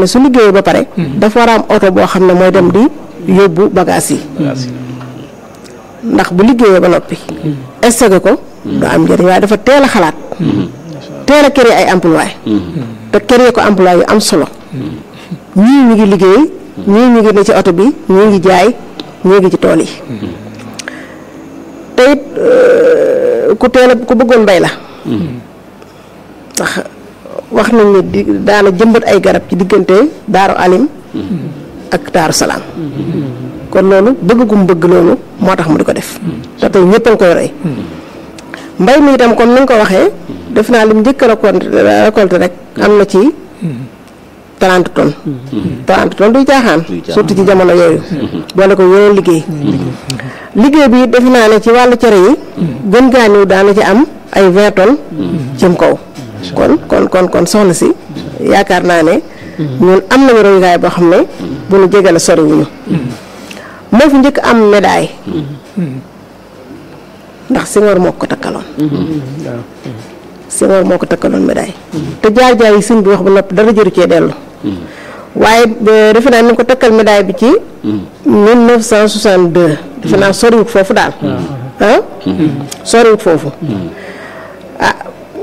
ne su liggéeyee ba pare dafa war a am oto boo xam ne mooy dem di yóbbu bagage yi ndax bu liggéeyee ba noppi stocké ko du am njëriñ waaye dafa teel a xalaat teel a créer ay emploi te créer ko emploi yu am solo ñii ñu ngi liggéey ñii ñu ngi ne ci oto bi ñii ngi jaay ñii ngi ci tool yi te it ku teel a ku bëggoon mbay la ndax wax nañ ne di daana jëmbat ay garab ci diggante daaru alim ak daaru salaam kon loolu bëgg gum bëgg loolu moo tax mu di ko def te tey ñëpp a ngi koy roy mbay mi itam comme ni nga ko waxee def naa lim njëkk a récolté récolté rek am na ci 30 tonnes 30 tonnes duy caaxaan surtout ci jamono yooyu boole ko yeneen liggéey liggéey bi defe naa ne ci wàllu cere yi gën gaa ñëw daana ci am ay 20 tonnes jëm kaw kon kon kon kon soxna si yaakaar naa ne ñun am nañu royukaay boo xam ne bu nu jegale soriwuñu moo fi njëkk am médaille ndax Senghor moo ko takkaloon Senghor moo ko takkaloon médaille te jaar-jaar yi sëñ bi wax ba noppi dara jëru cee dellu waaye defe naa ni ko takkal médaille bi ci 1962 defe naa soriwut foofu daal ah soriwut foofu ah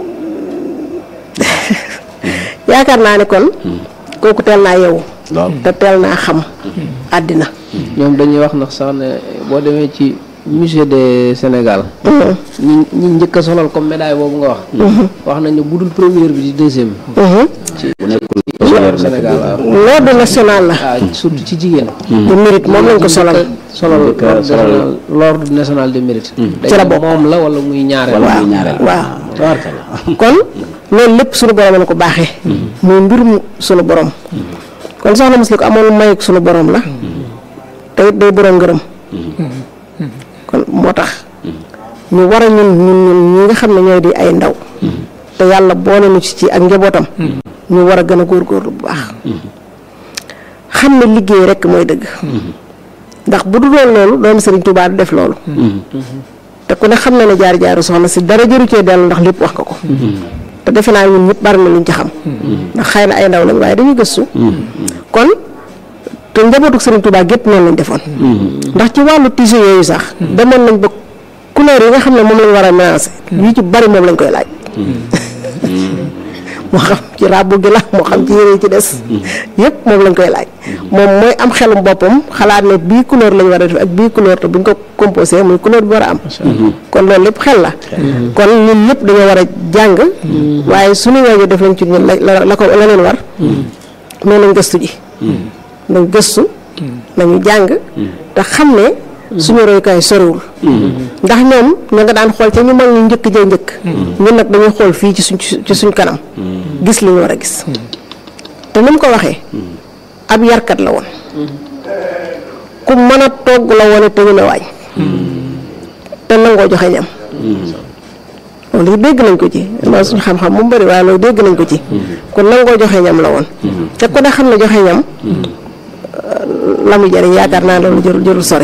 yaakaar naa ne kon kooku teel naa yeewu te teel naa xam àddina ñoom dañuy wax ndax sax ne boo demee ci musée de Sénégal ñi ñi njëkk a solal comme médaille boobu nga wax wax nañ ne bu dul première bi di deuxième ci bu nekkul Sénégal waaw l'ordre national la waaw surtout ci jigéen de mérite moom lañ ko solal solal l'ordre national de mérite ci la bokk moom la wala muy ñaareel waaw waaw kon loolu lépp suñu borom la ko baaxee muy mbirum suñu borom kon soxna Musli ko amoon mayuk suñu borom la te it day borom ngërëm kon moo tax ñu war a ñun ñun ñun ñi nga xam ne ñooy di ay ndaw te yàlla boole ñu ci ci ak njabootam ñu war a gën a góorgóorlu bu baax xam ne liggéey rekk mooy dëgg ndax bu dul loolu loolu doomu Sëriñ Tuubaa du def loolu te ku ne xam na ne jaar jaaru soxna si dara jëru cee dellu ndax lépp wax nga ko te defe naa ñun ñëpp bari na luñ ci xam ndax xëy na ay ndaw lañ waaye dañuy gëstu kon te njabootu Sëriñ Tuubaa gépp noonu lañ defoon ndax ci wàllu tissu yooyu sax demoon nañ ba couleur yi nga xam ne moom lañ war a mélanger yu ci bari moom lañ koy laaj moo xam ci ràbbu gi la moo xam ci yére yi ci des yëpp moom lañ koy laaj moom mooy am xelum boppam xalaat ne bii couleur lañ war a def ak bii couleur te buñ ko composé muy couleur bi war a am kon loolu lépp xel la kon ñun ñëpp dañoo war a jàng waaye suñu waajur def lañ ci ñun la la ko la leen war mais nañ gëstu ji nañ gëstu nañu jàng te xam ne suñu royukaay soriwul ndax ñoom ña nga daan xool ca ñu mag ñu njëkk jee njëkk ñun nag dañuy xool fii ci suñ ci suñ kanam gis li ñu war a gis te ni mu ko waxee ab yarkat la woon ku mën a togg la woon te ñu ne waañ te nangoo joxe ñam loolu dégg nañ ko ci loolu suñu xam-xam mu bëri waaye loolu dégg nañ ko ci ku nangoo joxe ñam la woon te ku ne xam ne joxe ñam la mu jëriñ yaakaar naa loolu jërul jërul sori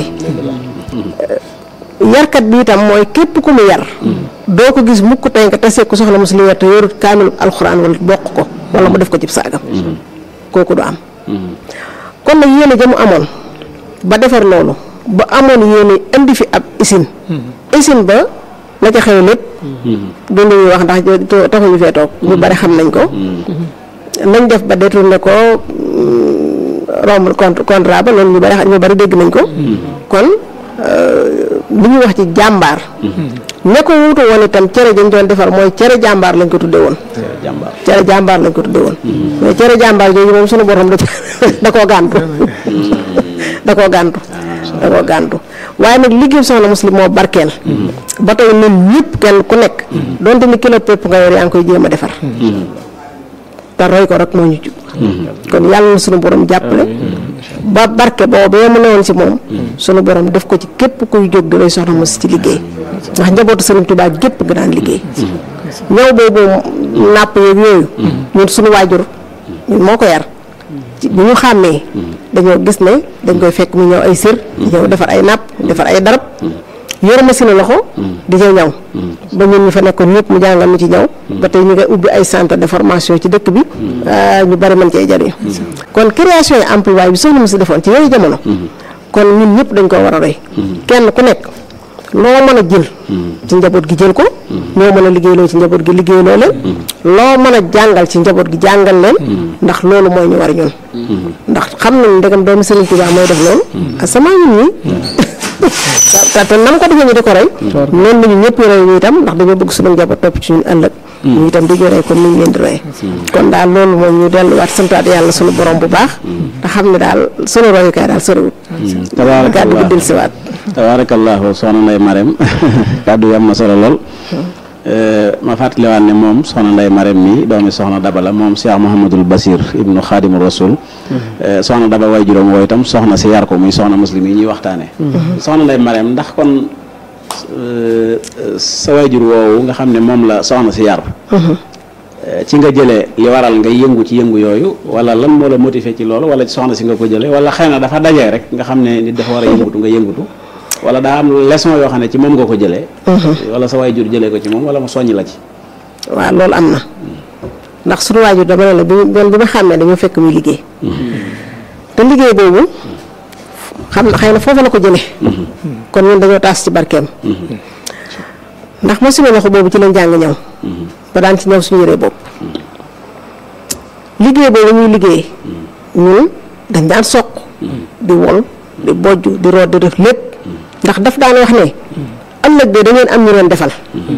yarkat bi itam mooy képp ku mu yar doo ko gis mukk tey nga tasee ko soxna muslim te yorut kaamilu alxuraan wala bokk ko wala mu def ko ci saagam kooku du am kon nag yéene ja mu amoon ba defar loolu ba amoon yéene indi fi ab usine usine ba la ca xew lépp du lu ñuy wax ndax taxuñu fee toog ñu bari xam nañ ko nañ def ba détourné ko romb contrat ba loolu ñu bari ñu bari dégg nañ ko kon li ñuy wax ci jàmbaar ña ko wuutu woon itam cere jañ doon defar mooy cere jàmbaar lañ ko tudde woon cere jàmbaar lañ ko tudde woon mais cere jàmbaar jooju moom suñu borom da da koo gàntu da koo gàntu da koo gàntu waaye nag liggéey soxna muslim moo barkeel ba tey ñun ñëpp kenn ku nekk donte ni kilo pépp nga yor yaa ngi koy jéem a defar te roy ko rek moo ñu jub kon yàlla na sunu borom jàppale ba barke boobee mu newoon ci moom sunu borom def ko ci képp kuy jóg di roy soxna mos ci liggéey ndax njabootu Sëriñ Tuubaa gépp nga daan liggéey ñëw boobu nàpp yeeg yooyu ñun sunu waajur ñun moo ko yar bu ñu xàmmee dañoo gis ne dañ koy fekk mu ñëw ay sër ñëw defar ay nàpp defar ay darab yor machine loxo di ca ñaw ba ñun ñu fa nekkoon ñëpp mu jàngal ñu ci ñaw ba tey ñu ngi ubbi ay centre de formation ci dëkk bi ñu bari mën cee jariñ kon création yi emploi bi soxna si defoon ci yooyu jamono kon ñun ñëpp dañ ko war a roy kenn ku nekk loo mën a jël ci njaboot gi jël ko loo mën a liggéeyloo ci njaboot gi liggéeyloo leen loo mën a jàngal ci njaboot gi jàngal leen ndax loolu mooy ñu war ñun ndax xam nañ ndegam doomu Sëriñ Tuubaa mooy def loolu asamaa ñun ñi te te nam ko defee ñu di ko rey noonu la ñu ñëpp roy ñu itam ndax dañoo bëgg suñu njaboot topp ci ñun ëllëg ñu itam di ñu roy comme ni ñu leen di roy kon daal loolu moom ñu delluwaat santaat yàlla suñu borom bu baax te xam ne daal suñu royukaay daal soriwut kàddu gi dil siwaat tabaarakallaahu soxna Ndeye Marème kàddu yi am na solo lool ma fàttaliwaat ne moom soxna Ndeye Marème mi doomi soxna Daba la moom Cheikh Mouhamadul Basir ibnu Xaadimu Rasul soxna Daba way juróom woo itam soxna si yar ko muy soxna muslim yi ñuy waxtaane soxna Ndeye Marème ndax kon sa wayjur woowu nga xam ne moom la soxna si yar ci nga jëlee li waral nga yëngu ci yëngu yooyu wala lan moo la motivé ci loolu wala ci soxna si nga ko jëlee wala xëy na dafa dajee rek nga xam ne nit dafa war a yëngutu nga yëngutu wala daa am leçon yoo xam ne ci moom nga ko jëlee wala sa waajur jëlee ko ci moom wala mu soññ la ci waaw loolu am na ndax suñu waajur dama ne la bi bon bi ma xàmmee dañoo fekk muy liggéey te liggéey boobu xam na xëy na foofu la ko jëlee kon ñun dañoo taas ci barkeem ndax ma suma loxo boobu ci lañ jàng ñëw ba daan ci ñëw suñu yëree bopp liggéey boobu ñuy liggéey ñun dañ daan soq di wol di bojj di root di def lépp ndax daf daan wax ne ëllëg de da ngeen am ñu leen defal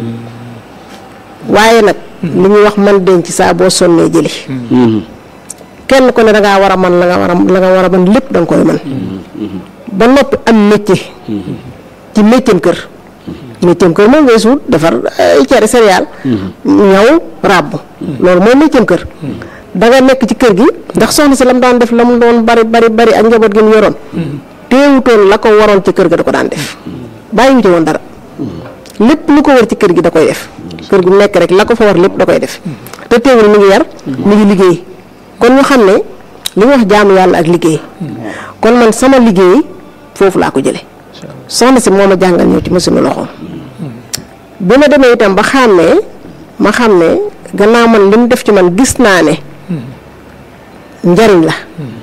waaye nag li ñuy wax man denc saa boo sonnee jëli kenn ku ne da ngaa war a man la nga war a la nga war a man lépp da nga koy man ba noppi am métier ci métieram kër métieram kër moom weesu defar ay cere céréale ñaw ràbb loolu mooy métieram kër da nga nekk ci kër gi ndax soxna si la mu daan def la mu doon bari bari bari ak njaboot gi mu yoroon teewutoon la ko waroon ci kër ga da ko daan def bàyyiwute woon dara lépp lu ko war ci kër gi da koy def kër gu nekk rek la ko fa war lépp da koy def te teewul mi ngi yar mi ngi liggéey kon ñu xam ne li ñu wax jaamu yàlla ak liggéey kon man sama liggéey foofu laa ko jële soxna si moo ma jàngal ñëw ci machine loxoom bi ma demee itam ba xàmmee ma xam ne gannaaw man li mu def ci man gis naa ne njariñ la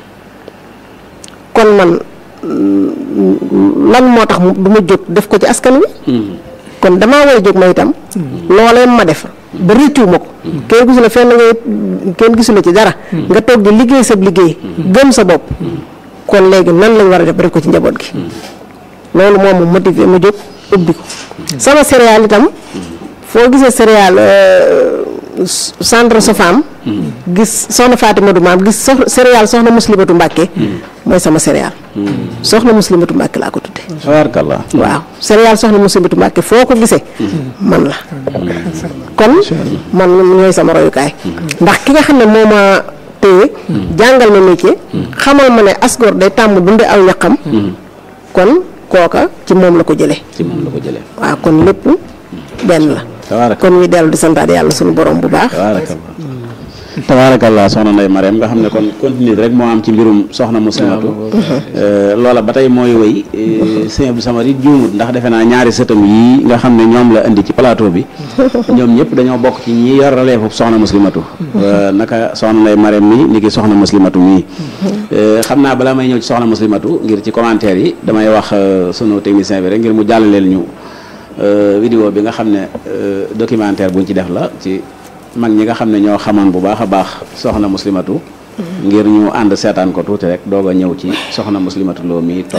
kon man lan moo tax du ma jóg def ko ci askan wi kon damaa war a jóg ma itam loolee ma def ba rëccu ma ko kenn gisu la fenn ngay kenn gisu la ci dara nga toog di liggéey sa liggéey gëm sa bopp kon léegi nan lañ war a def ba def ko ci njaboot gi loolu moom mu motivé ma jóg ubbi ko sama céréale itam foo gisee céréale centre Sofam gis soxna Fatima du maam gis sox céréale soxna muslimatu Mbàkke mooy sama céréale soxna muslimatu Mbàkke laa ko tudde tabaarakallah waaw céréale soxna muslimatu Mbàkke foo ko gisee man la kon man ñooy sama royukaay ndax ki nga xam ne moo ma téye jàngal ma métier xamal ma ne asgor day tàmm dunde aw ñaqam kon kooka ci moom la ko jële ci moom la ko jëlee waaw kon lépp benn la tabaarakallah kon ñuy dellu di santaat yàlla suñu borom bu baax tabaarakallah tabaarakallah soxna Ndeye Marème nga xam ne kon continue rek moo am ci mbirum soxna muslimatu loola ba tey mooy wéy sëñ Abdou Samad it juumut ndax defe naa ñaari sëtam yi nga xam ne ñoom la indi ci plateau bi ñoom ñëpp dañoo bokk ci ñi yor releefu soxna muslimatu naka soxna Ndeye Marème mi ni ki soxna muslimatu mii xam naa balaa may ñëw ci soxna muslimatu ngir ci commentaire yi damay wax sunu technicien bi rek ngir mu jàllaleel ñu vidéo bi nga xam ne documentaire buñ ci def la ci mag ñi nga xam ne ñoo xamoon bu baax a baax soxna muslimatu ngir ñu ànd seetaan ko tuuti rek doog a ñëw ci soxna muslimatu loo mi toog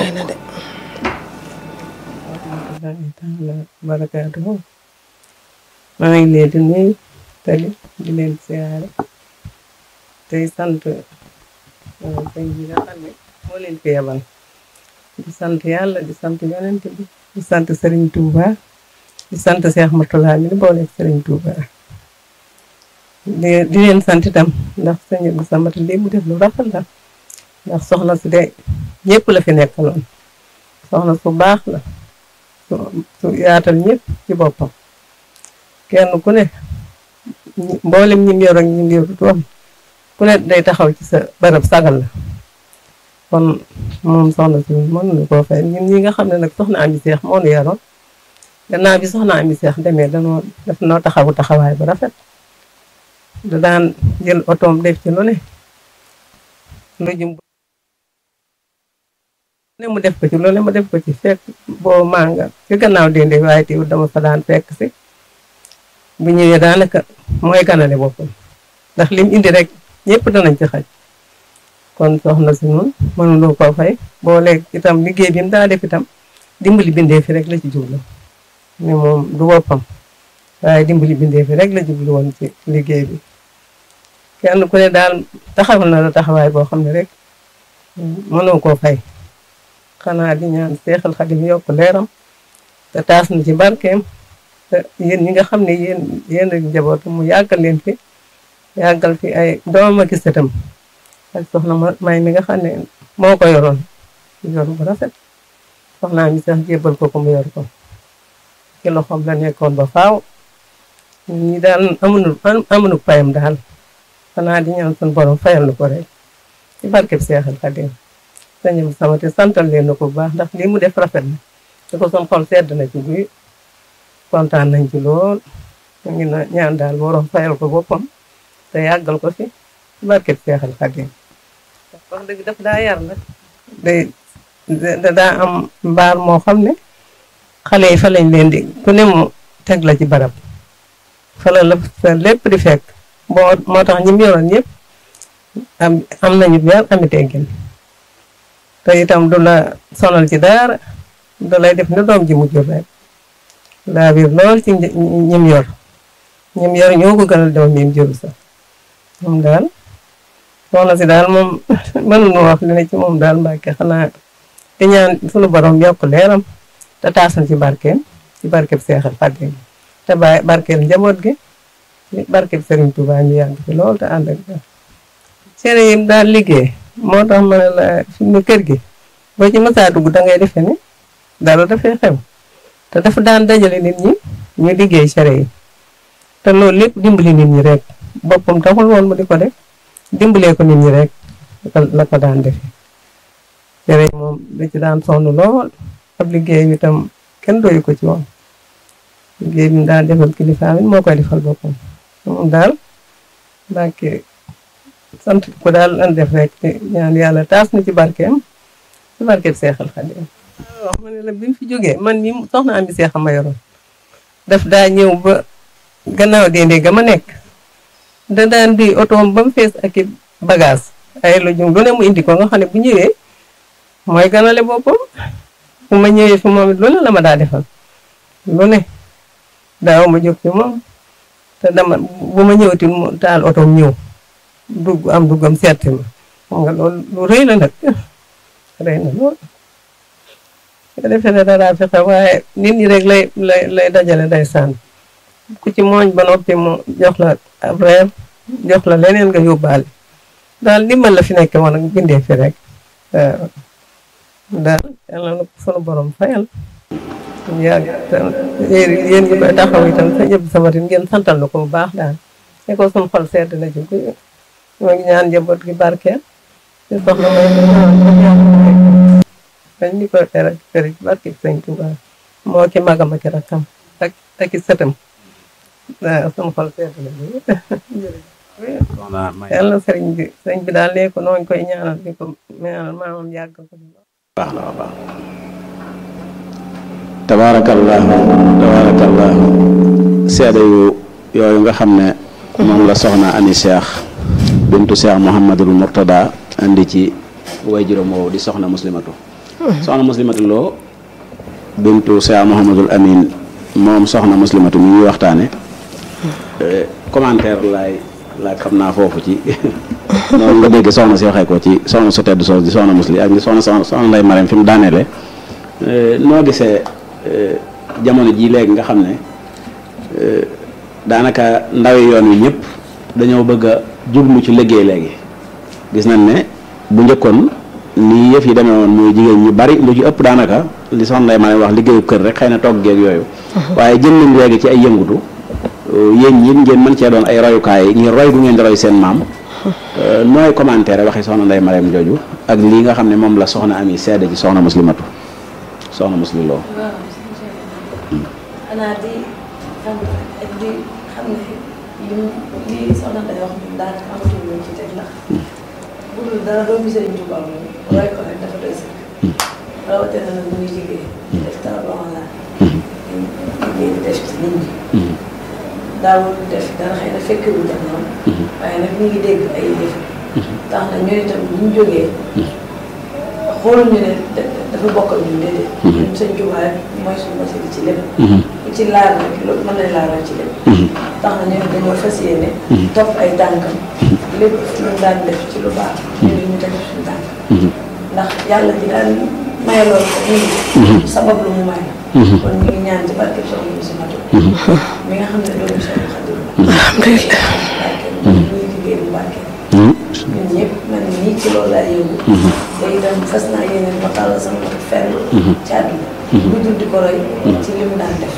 barakaatuhu maa ngi leen di nuyu tali di leen siyaare tey sant sëñ bi nga xam ne moo leen fi yebal di sant yàlla di sant yonent bi di sant Serigne Touba di sant Cheikh Mourtala mi di booleeg Serigne Touba di di leen sant itam ndax sëñ bi sama lii mu def lu rafet la ndax soxna si de ñëpp la fi nekkaloon soxna su baax la su su yaatal ñëpp ci boppam kenn ku ne mboolem ñim yor ak ñim yorut woon ku ne day taxaw ci sa barab sagal la kon moom soxna si mënuñu koo fay ñun ñi nga xam ne nag soxna Ami Seex moo nu yaroon gannaaw bi soxna Ami Seex demee danoo daf noo taxawu taxawaay bu rafet da daan jël otoom def ci lu ne lu jum ne mu def ko ci lu ne mu def ko ci fekk boo manga ci gannaaw dende waaye teewul dama fa daan fekk si bu ñëwee daanaka mooy ganale boppam ndax lim indi rek ñëpp danañ ci xaj kon soxna si noonu mënuloo koo fay boo léegi itam liggéey bi mu daa def itam dimbali bindee fi rek la ci jublu ne moom du boppam waaye dimbali bindee fi rek la jublu woon ci liggéey bi kenn ku ne daal taxawal na la taxawaay boo xam ne rek mënoo koo fay xanaa di ñaan seexal xadim yokk leeram te taas na ci barkeem te yéen ñi nga xam ne yéen yéen a njabootu mu yàggal leen fi yàggal fi ay doomam ak sëtam ak soxna may mi nga xam ne moo ko yoroon yor bu rafet soxnaa mi sax jébbal ko ko mu yor ko ci loxoom la nekkoon ba faaw ñi daal amuñu amuñu payam daal xanaa di ñaan suñu borom fayal na ko rek ci barkeb seexal xadim sañu sama te santal leen na ko bu baax ndax lii mu def rafet na te ko son xol sedd na ci guy kontaan nañ ci lool ñu ngi na ñaan daal borom fayal ko boppam te yàggal ko fi ci barkeb seexal xadim wax dëgg daf daa yar nag day da daa am mbaar moo xam ne xale yi fa lañ leen di ku ne mu teg la ci barab fa la la fa lépp di fekk boo moo tax ñi mu yoroon ñëpp am am nañu yar ami teggin te itam du la sonal ci dara du lay def ne doom ji mu jur rek laa biir lool ci ñim yor ñim yor ñoo ko gënal doom mi jur sax moom daal soxna si daal moom mënuñu wax li ne ci moom daal mbàkke xanaa di ñaan sunu borom yokk leeram te taas na ci barkeem ci barkeb seexal Xaadim te bàyyi barkeel njaboot gi barkeb Serigne Touba ñu yàgg fi lool te ànd ak cere yi daal liggéey moo tax ma ne la fi mu kër gi boo ci mësaa dugg da ngay defe ne dara dafay xew te dafa daan dajale nit ñi ñu liggéey cere yi te loolu lépp dimbali nit ñi rek boppam taxul woon mu di ko def dimbalee ko nit ñi rek la ko daan defee cere yi moom da ci daan sonn lool ab liggéey bi tam kenn doyu ko ci woon liggéey bi mu daan defal kilifaam it moo koy defal boppam moom daal mbàkke sant ko daal lan def rek ñaan yàlla taas na ci barkeem ci barkeem seexal xadim wax ma ne la bi mu fi jógee man mi soxna am bi seexam ma yoroon daf daa ñëw ba gannaaw dende ga ma nekk da daan di otoom ba mu fees ak i bagage ay lu jum lu ne mu indi ko nga xam ne bu ñëwee mooy ganale boppam bu ma ñëwee fi moom it lu ne la ma daa defal lu ne daaw ma jóg ci moom te dama bu ma ñëwati mu taal otoom ñëw dugg am duggam seeti ma xam nga loolu lu rëy la nag rëy na lool nga defee ne dara fexe waaye nit ñi rek lay lay lay dajale day sànn ku ci mooñ ba noppi mu jox la ab reer jox la leneen nga yóbbaale daal ndimbal la fi nekk woon ak bindee fi rek waaw daal yàlla na sunu borom fayal yàgg yéen ñi koy taxaw itam sa ñëpp sama tin ngeen santal na ko bu baax daal ne ko sunu xol sedd na ci ñoo ngi ñaan njaboot gi barkeel ci soxla may dañ ni koy tere kër ci barke sëñ Tuubaa moo ki magam ak rakkam ak ak i sëtam waaw sunu xol sedd na yàlla sëriñ bi sëriñ bi daal nee ko nooñ koy ñaanal di ko ñaanal maamam yàgg ko baax na baax tabaarakallaahu tabaarakallaahu seede yu yooyu nga xam ne moom la soxna ani cheikh bintu cheikh mouhamadul mourtada andi ci way juróom woowu di soxna muslimatu soxna muslimatu loo bintu cheikh mouhamadul amin moom soxna muslimatu mi ñuy waxtaane commentaire laay laaj xam naa foofu ci noonu nga dégg soxna si waxee ko ci soxna su tedd soos di soxna musli ak soxna soxna nday Marème fi mu daaneele noo gisee jamono ji léegi nga xam ne daanaka ndawi yoon wi ñëpp dañoo bëgg a jublu ci liggéey léegi gis nañ ne bu njëkkoon nii yëf yi demee woon muy jigéen ñu bari lu ci ëpp daanaka li soxna nday Marème wax liggéeyu kër rek xëy na togg geeg yooyu waaye jëm nañ léegi ci ay yëngutu yéen ñi ngeen mën cee doon ay royukaay ngir roy gu ngeen di roy seen maam nooy commentaire waxi soxna Ndeye Marème jooju ak lii nga xam ne moom la soxna ami seede ci soxna muslimatu soxna muslim loo xanaa di xam ak di xam ne li li soxna day wax ñun daanaka amatul luñ ci teg ndax bu dul dara doomu Sëriñ Tuubaa moom roy ko rek dafa doy sëkk rawatina nag muy liggéey def dara ba on la liggéey di def ci nit ñi daawul def dara xëy na fekkewul jamono waaye nag ñu ngi dégg ay yëf tax na ñooy itam bu ñu jógee xooluñu ne dafa bokk ak ñun déedéet ñun Sëñ Tuubaa rek mooy suñu wasila ci lépp ku ci laal rek loolu mën nañ laalal ci lépp tax na ñun dañoo fas yéene topp ay tànkam lépp lu mu daan def ci lu baax ñu ñu teg suñu tànk ndax yàlla ji daan maye loolu ko ñu sabab lu mu may kon ñu ngi ñaan ci barke soxna bi si matu mi nga xam ne doomu soxna Xadim alhamdulilah barke ñu ngi liggéey bu barke ñun ñëpp man nii ci loolu laa yëngu te itam fas naa yéene ma tàllal sama loxo fenn ci àdduna lu dul di ko roy ci li mu daan def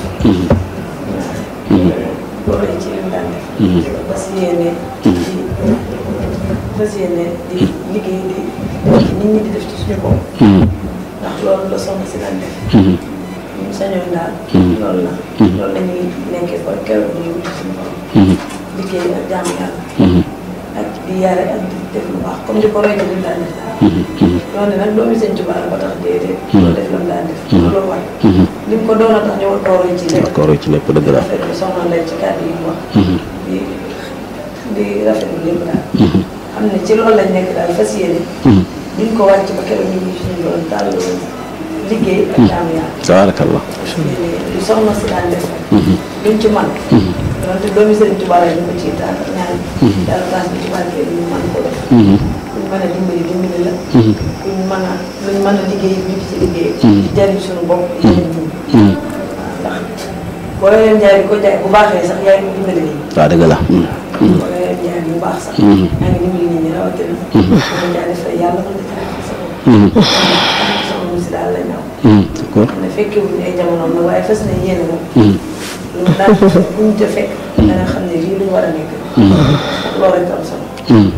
ko roy ci li mu daan def fas yéene di fas yéene di liggéey di def ci nit ñi di def ci suñu bopp ndax loolu la soxna si daan def ñu sañoon daal loolu la loolu la ñuy nekkee ko keroog ñu wuti suñu borom liggéey ak jaamu yàlla ak di yare ak di def lu baax comme di ko roy ñu daan def daal loolu nag doomi Sëñ Tuubaa la ba tax déedéet loolu def la mu daan def loolu war li mu ko doon a tax ñu war koo roy ci lépp d'accord ci lépp dëgg la rafetlu soxna Ndeye ci kàddu yi mu wax di di rafetlu lépp daal xam ne ci loolu lañ nekk daal fas yéene diñ ko wàcc ba keroog ñu ngi suñu doon daal liggéey ak jaamu yàlla tabaarakallah li soxna si daan def luñ ci man donte doomi Sëriñ Tuubaa la ñu ko ci taal ñaan yàlla taas bi ci barke ñu mën ko def kuñ mën a dimbali dimbali la kuñ mën a luñ mën a liggéey ñu ci liggéey di jariñ suñu bopp jariñ ñu ndax boo leen jaay ko jaay bu baaxee sax yaay ko dimbali nit ñi waaw dëgg la boo leen jaay bu baax sax yaa ngi dimbali nit ñi rawatina boo jaay def yàlla mën na jaay sa bopp soxna si daal la ñaw d'accord ne fekkee wuñ ay jamonoom nag waaye fas na yéene moom lu mu daan bu ñu te fekk da nga xam ne lii lu ñu war a nekk loolu rek am solo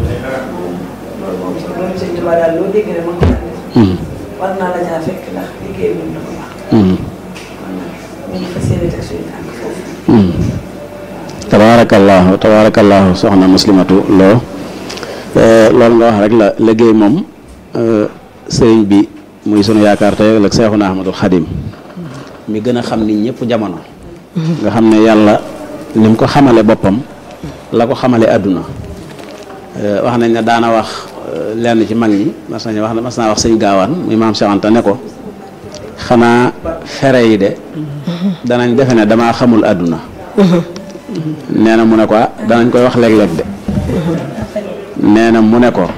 loolu moom sax loolu sëñ Tuubaa daal loo dégg ne ma ko daan def war naa la caa fekk ndax liggéey moom dafa baax kon nag ñu ngi fas yéene teg suñu tànk foofu tabaarakallaahu tabaarakallaahu soxna muslimatu loo loolu nga wax rek la liggéey moom sëriñ bi muy sunu yaakaar tey ak Seexuna Ahmadul Xadim mi gën a xam nit ñëpp jamono nga xam ne yàlla ni mu ko xamale boppam la ko xamale àdduna wax nañ ne daana wax lenn ci mag ñi mas nañu wax mas naa wax sëñ gaawaan muy maam Cheikh Anta ne ko xanaa fere yi de danañ defe ne damaa xamul àdduna nee na mu ne ko ah danañ koy wax léeg-léeg de nee na mu ne ko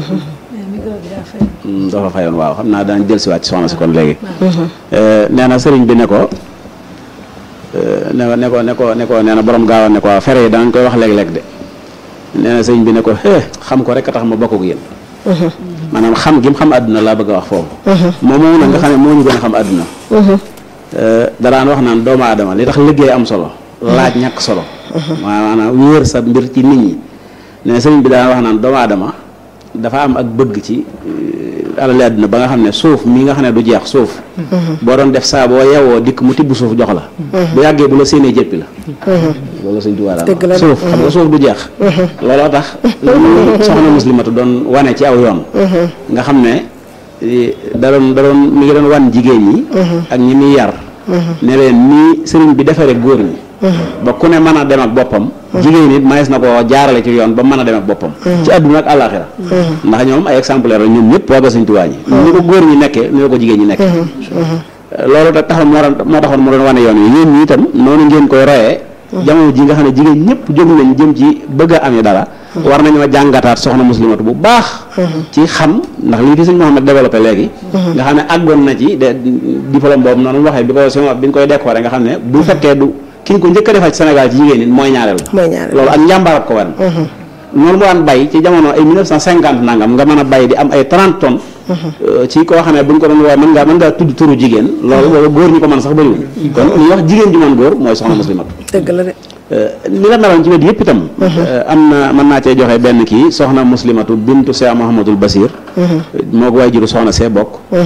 dafa fayoon waaw xam naa danañ jël si waat ci soxna si kon léegi nee na sëriñ bi ne ko ne ne ko ne ko ne ko nee na borom gaawaan ne ko waaw fere yi danañ koy wax léeg-léeg de nee na sëriñ bi ne ko eh xam ko rek a tax ma bokk ak yéen maanaam xam gi mu xam àdduna laa bëgg a wax foofu moom moom nag nga xam ne moo ñu gën a xam àdduna daraan wax naan doomu aadama li tax liggéey am solo laaj ñàkk solo maanaam wéer sa mbir ci nit ñi ne sëriñ bi daan wax naan doomu aadama dafa am ak bëgg ci alali àdduna ba nga xam ne suuf mi nga xam ne du jeex suuf boo doon def saa boo yewoo dikk mu tibb suuf jox la bu yàggee bu la séenee jëppi la loolu sëñ Tuubaa daan wax suuf xam nga suuf du jeex looloo tax soxna muslimatu doon wane ci aw yoon nga xam ne da doon da doon mi ngi doon wan jigéen ñi ak ñi muy yar ne leen nii sëriñ bi defaree góor ñi ba ku ne mën a dem ak boppam jigéen it mayees na ko jaarale ci yoon ba mën a dem ak boppam ci àdduna ak àllaaxira ndax ñoom ay exemplaire la ñun ñëpp waa ga sëñ Tuubaa ñi ni ko góor ñi nekkee ni ko jigéen ñi nekkee loolu te taxoon moo doon moo taxoon mu doon wane yoon yi yéen ñi itam noonu ngeen koy royee jamono ji nga xam ne jigéen ñëpp jóg nañ jëm ci bëgg a amee dara war nañoo jàngataat soxna muslimatu bu baax ci xam ndax lii fi sëñ Mouhamed développé léegi nga xam ne àggoon na ci de diplôme boobu noonu waxee bi ko sima bi ñu koy décoré nga xam ne bu fekkee du ki ñu ko njëkk a defal ci Sénégal ci jigéen nit mooy ñaareel loolu ak njàmbaarab ko wan noonu mu daan bay ci jamono ay 1950 nangam nga mën a bay di am ay 30 tonnes ci koo xam ne bu ñu ko doon woo mën ngaa mën ngaa tudd turu jigéen loolu boobu góor ñi ko mën sax bëriwul kon li ñuy wax jigéen ju mën góor mooy soxna muslimatu dëgg la de li la meloon ci wet yëpp itam am na mën naa cee joxe benn kii soxna muslimatu bintu Cheikh Mouhamadul Basir moo ko waay juru soxna see bokk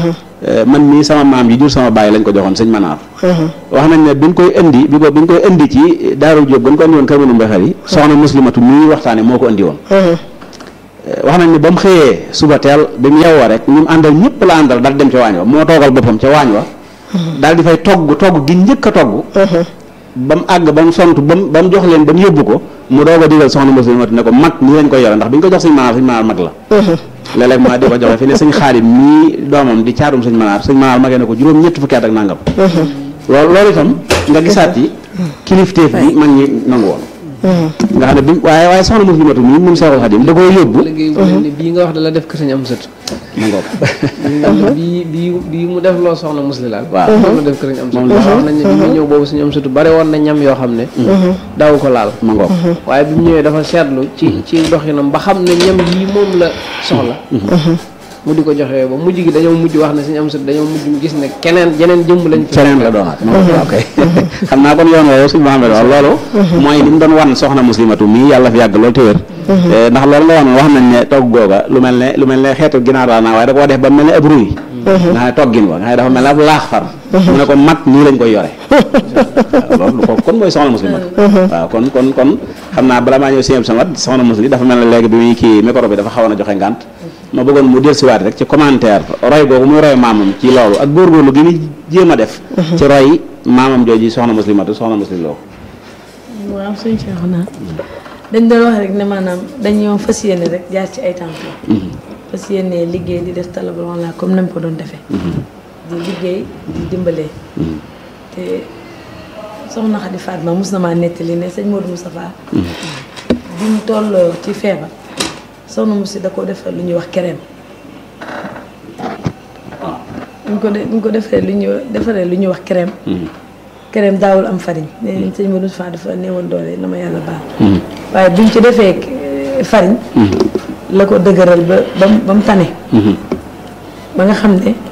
man mii sama maam yi jur sama baay lañ ko joxoon sëñ Manaar wax nañ ne biñ koy indi bi ko biñ koy indi ci Daaru Jóob gën ko indi woon kër Manu Mbexar yi soxna muslimatu mii waxtaane moo ko indi woon wax nañ ne ba mu xëyee suba teel bi mu yewwoo rek ñu mu àndal ñëpp la àndal daal dem ca waañ wa moo toogal boppam ca waañ wa daal di fay togg togg gi njëkk a togg ba mu àgg ba mu sont ba mu ba mu jox leen ba mu yóbbu ko mu doog a digal soxna muslimatu ne ko mag nii lañ koy yore ndax bi ñu ko jox sëñ Manaar sëñ Manaar mag la léeg-léeg ma di ko joxe fi ne sëñ Xaadim mii doomam di caatum sëñ Manaar sëñ Manaar magee ne ko juróom ñett fukki at ak nangam loolu loolu itam nga gisaat yi kilifteef bi mag ñi nangu woon nga xam ne bi waaye waaye soxna muslimatu mii moom Seexul Xaadim da koo yóbbu liggéey bu mel ni bii nga wax da la def ko sëñ am sët ma ngoog bii bii bii mu def loo soxna musli laal waaw moom la def ko sëñ am sët Moom la wax nañ ne bi mu ñëw boobu sëñ am sëtu bare woon na ñam yoo xam ne daw ko laal ma ngoog waaye bi mu ñëwee dafa seetlu ci ci doxinam ba xam ne ñam yii moom la soxla mu di ko joxe ba mujj gi dañoo mujj wax ne suñu am sët dañoo mujj gis ne keneen jeneen jëmm lañ fi feneen la doonaat ok xam naa kon yoon woowu suñu Muhammad wax loolu mooy li mu doon wan soxna muslimatu mii yàlla fi yàgg loolu te wér ndax loolu nga wax noonu wax nañ ne togg googa lu mel ne lu mel ne xeetu ginaar laa naa waaye da koo def ba mel ne ab ruy nga xam ne toggin wa nga xam ne dafa mel ne ab laax far mu ne ko mat nii lañ koy yore waaw loolu ko kon mooy soxna muslimatu waaw kon kon kon xam naa bala maa ñëw sieb samat soxna muslim dafa mel ne léegi bi muy kii micro bi dafa xawoon a joxe ngànt ma bëggoon mu dellusiwaat rek ci commentaire roy googu muy roy maamam ci loolu ak góorgóorlu gi muy jéem a def ci roy maamam jooji soxna muslimatu soxna muslim loo waaw suñu Cheikh naa dañ doon wax rek ne maanaam dañoo fas yéene rek jaar ci ay tànk fas yéene liggéey di def talabal wala comme nam ko doon defee di liggéey di dimbalee te soxna Xadi Fatma mos na maa nettali ne sëñ Modou Moustapha bi mu toll ci feebar soxna Moussi da ko defal lu ñuy wax kereem ñu ko de ñu ko defee lu ñuy defaree lu ñuy wax kereem kereem daawul am farine nee nañ sëñ Modou Moustapha dafa néewoon doole na ma yàlla baal waaye buñ ci defee farine la ko dëgëral ba ba mu ba mu tane ba nga xam ne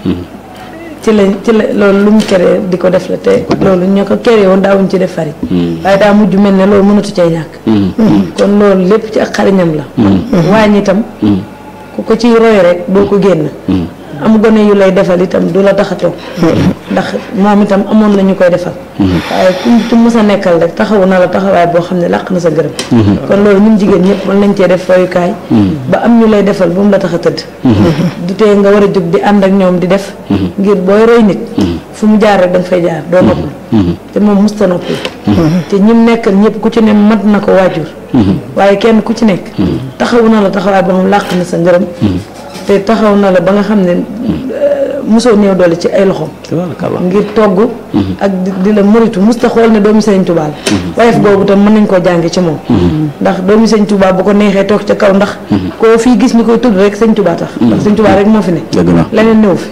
ci la ci la loolu lu mu keree di ko def la te loolu ñoo ko keree woon daawuñ ci def farine waaye daa mujj mel ne loolu mënatu cay ñàkk kon loolu lépp ci ak xariñam la waañ itam ku ko ciy roy rek doo ko génn am gone yu lay defal itam du la tax a toog ndax moom itam amoon na ñu koy defal waaye ku ci mës a nekkal rek taxawu na la taxawaay boo xam ne làq na sa gërëm kon loolu ñun jigéen ñëpp mën nañ cee def royukaay ba am ñu lay defal bu mu la tax a tëdd du tee nga war a jóg di ànd ak ñoom di def ngir booy roy nit fu mu jaar rek da nga fay jaar doo noppal te moom musta noppal te ñim nekkal ñëpp ku ci ne mat na ko waajur waaye kenn ku ci nekk taxawu na la taxawaay boo xam làq na sa ngërëm te taxaw na la ba nga xam ne mosoo néew doole ci ay loxoom ngir togg ak di la moritu musta xool ne doomi sëñ Tuubaa la wayef googu tam mën nañ koo jànge ci moom ndax doomi sëñ Tuubaa bu ko neexee toog ca kaw ndax koo fii gis ñu koy tudd rek sëñ Tuubaa tax ndax sëñ Tuubaa rek moo fi ne leneen néew fi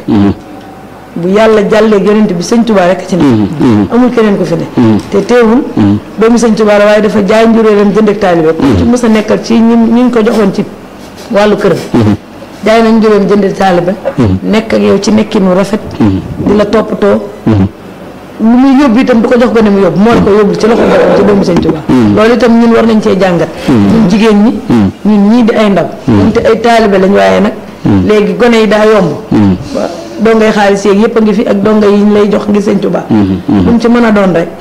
bu yàlla jàllee yonent bi sëñ Tuubaa rek ci ne amul keneen ko fi ne te teewul doomi sëñ Tuubaa la waaye dafa jaay njuréelam jënd ak taalibe ku ci mës a nekkal ci ñi ñu ko joxoon ci wàllu këram jaay nañ juróom jënd taaliba nekk ak yow ci nekkinu rafet di la toppatoo lu muy yóbbu itam du ko jox ko ne mu yóbbu moo la ko yóbbu ci loxo boppam ci doomu sëñ Tuubaa loolu itam ñun war nañ cee jàngat ñun jigéen ñi ñun ñii di ay ndaw ñunte ay taalibe lañ waaye nag léegi gone yi daa yomb dongay xaalis yeeg yëpp a ngi fi ak donga yi ñu lay jox ngir sëñ Tuubaa lu mu ci mën a doon rek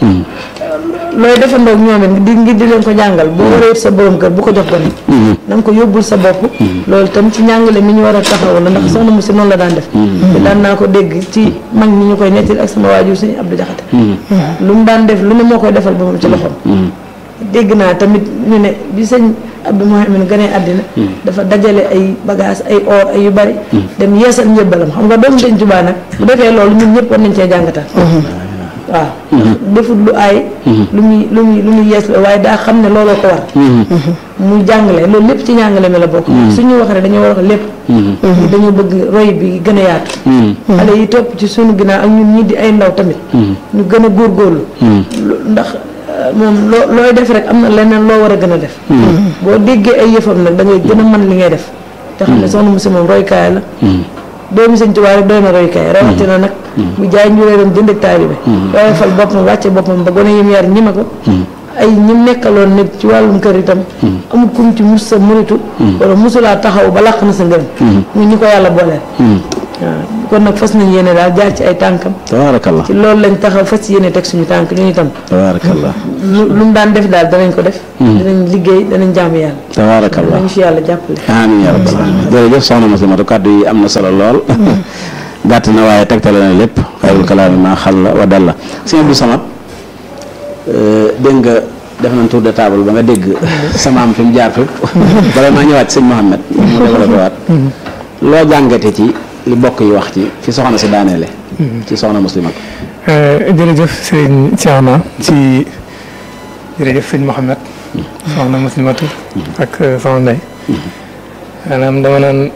looy defandoo ak ñoom it di ngir di leen ko jàngal boo waree sa borom kër bu ko jox gone na nga ko yóbbul sa bopp loolu tam ci njàngale mi ñu war a taxaw la ndax soxna mu si noonu la daan def te daan naa ko dégg ci mag ñi ñu koy nettali ak sama waajur suñu Abdou Jaxate lu mu daan def lu ne moo koy defal boppam ci loxoom dégg naa tamit ñu ne bi sëñ Abdou Mouhamed gënee àddina dafa dajale ay bagage ay or ay yu bari dem yeesal njëbbalam xam nga doomu sëñ Tuubaa nag bu defee loolu ñun ñëpp war nañ cee jàngatal waaw defut lu aay lu muy lu muy lu muy yees la waaye daa xam ne looloo ko war muy jàngale loolu lépp ci njàngale mi la bokk suñuy wax rek dañoo war a wax lépp dañoo bëgg roy bi gën a yaatu xale yi topp ci suñu ginnaaw ak ñun ñii di ay ndaw tamit ñu gën a góorgóorlu ndax moom loo looy def rek am na leneen loo war a gën a def boo déggee ay yëfam nag da ngay gën a mën li ngay def te xam ne soxna Musi moom roykaay la doomi sëñ Tuubaa rek doy na roykaay rawatina nag bu jaay njuréeram jënd ak taalibe waaye fal boppam wàcce boppam ba gone yim yar ñime ko ay ñim nekkaloon nit ci wàllum kër itam amul kum ci mus sa muritu wala musulaa taxaw ba làq na sa ngërëm ñu ñi ko yàlla booleel waaw kon nag fas nañ yéene daal jaar ci ay tànkam tabaarakallah ci loolu lañ taxaw fas yéene teg suñu tànk ñu itam tabaarakallah lu lu mu daan def daal danañ ko def dinañ liggéey danañ jaamu yàlla tabaarakallah danañ fi yàlla jàppale amiin yaa rabbal aalamiin jërëjëf soxna Muslimatu kàddu yi am na solo lool gàtt na waaye tegtale na lépp xayrul kalaami maa xalla wa dalla sëñ Abdou Samad dégg nga def nañ tour de table ba nga dégg sama am fi mu jaar fépp bala maa ñëwaat sëñ Mouhamed mu développé waat loo jàngate ci li bokk yi wax ci fi soxna si daaneele ci soxna Muslimatu jërëjëf sëñ Thierno ci jërëjëf sëñ Mouhamed soxna Muslimatu ak soxna Ndeye maanaam dama naan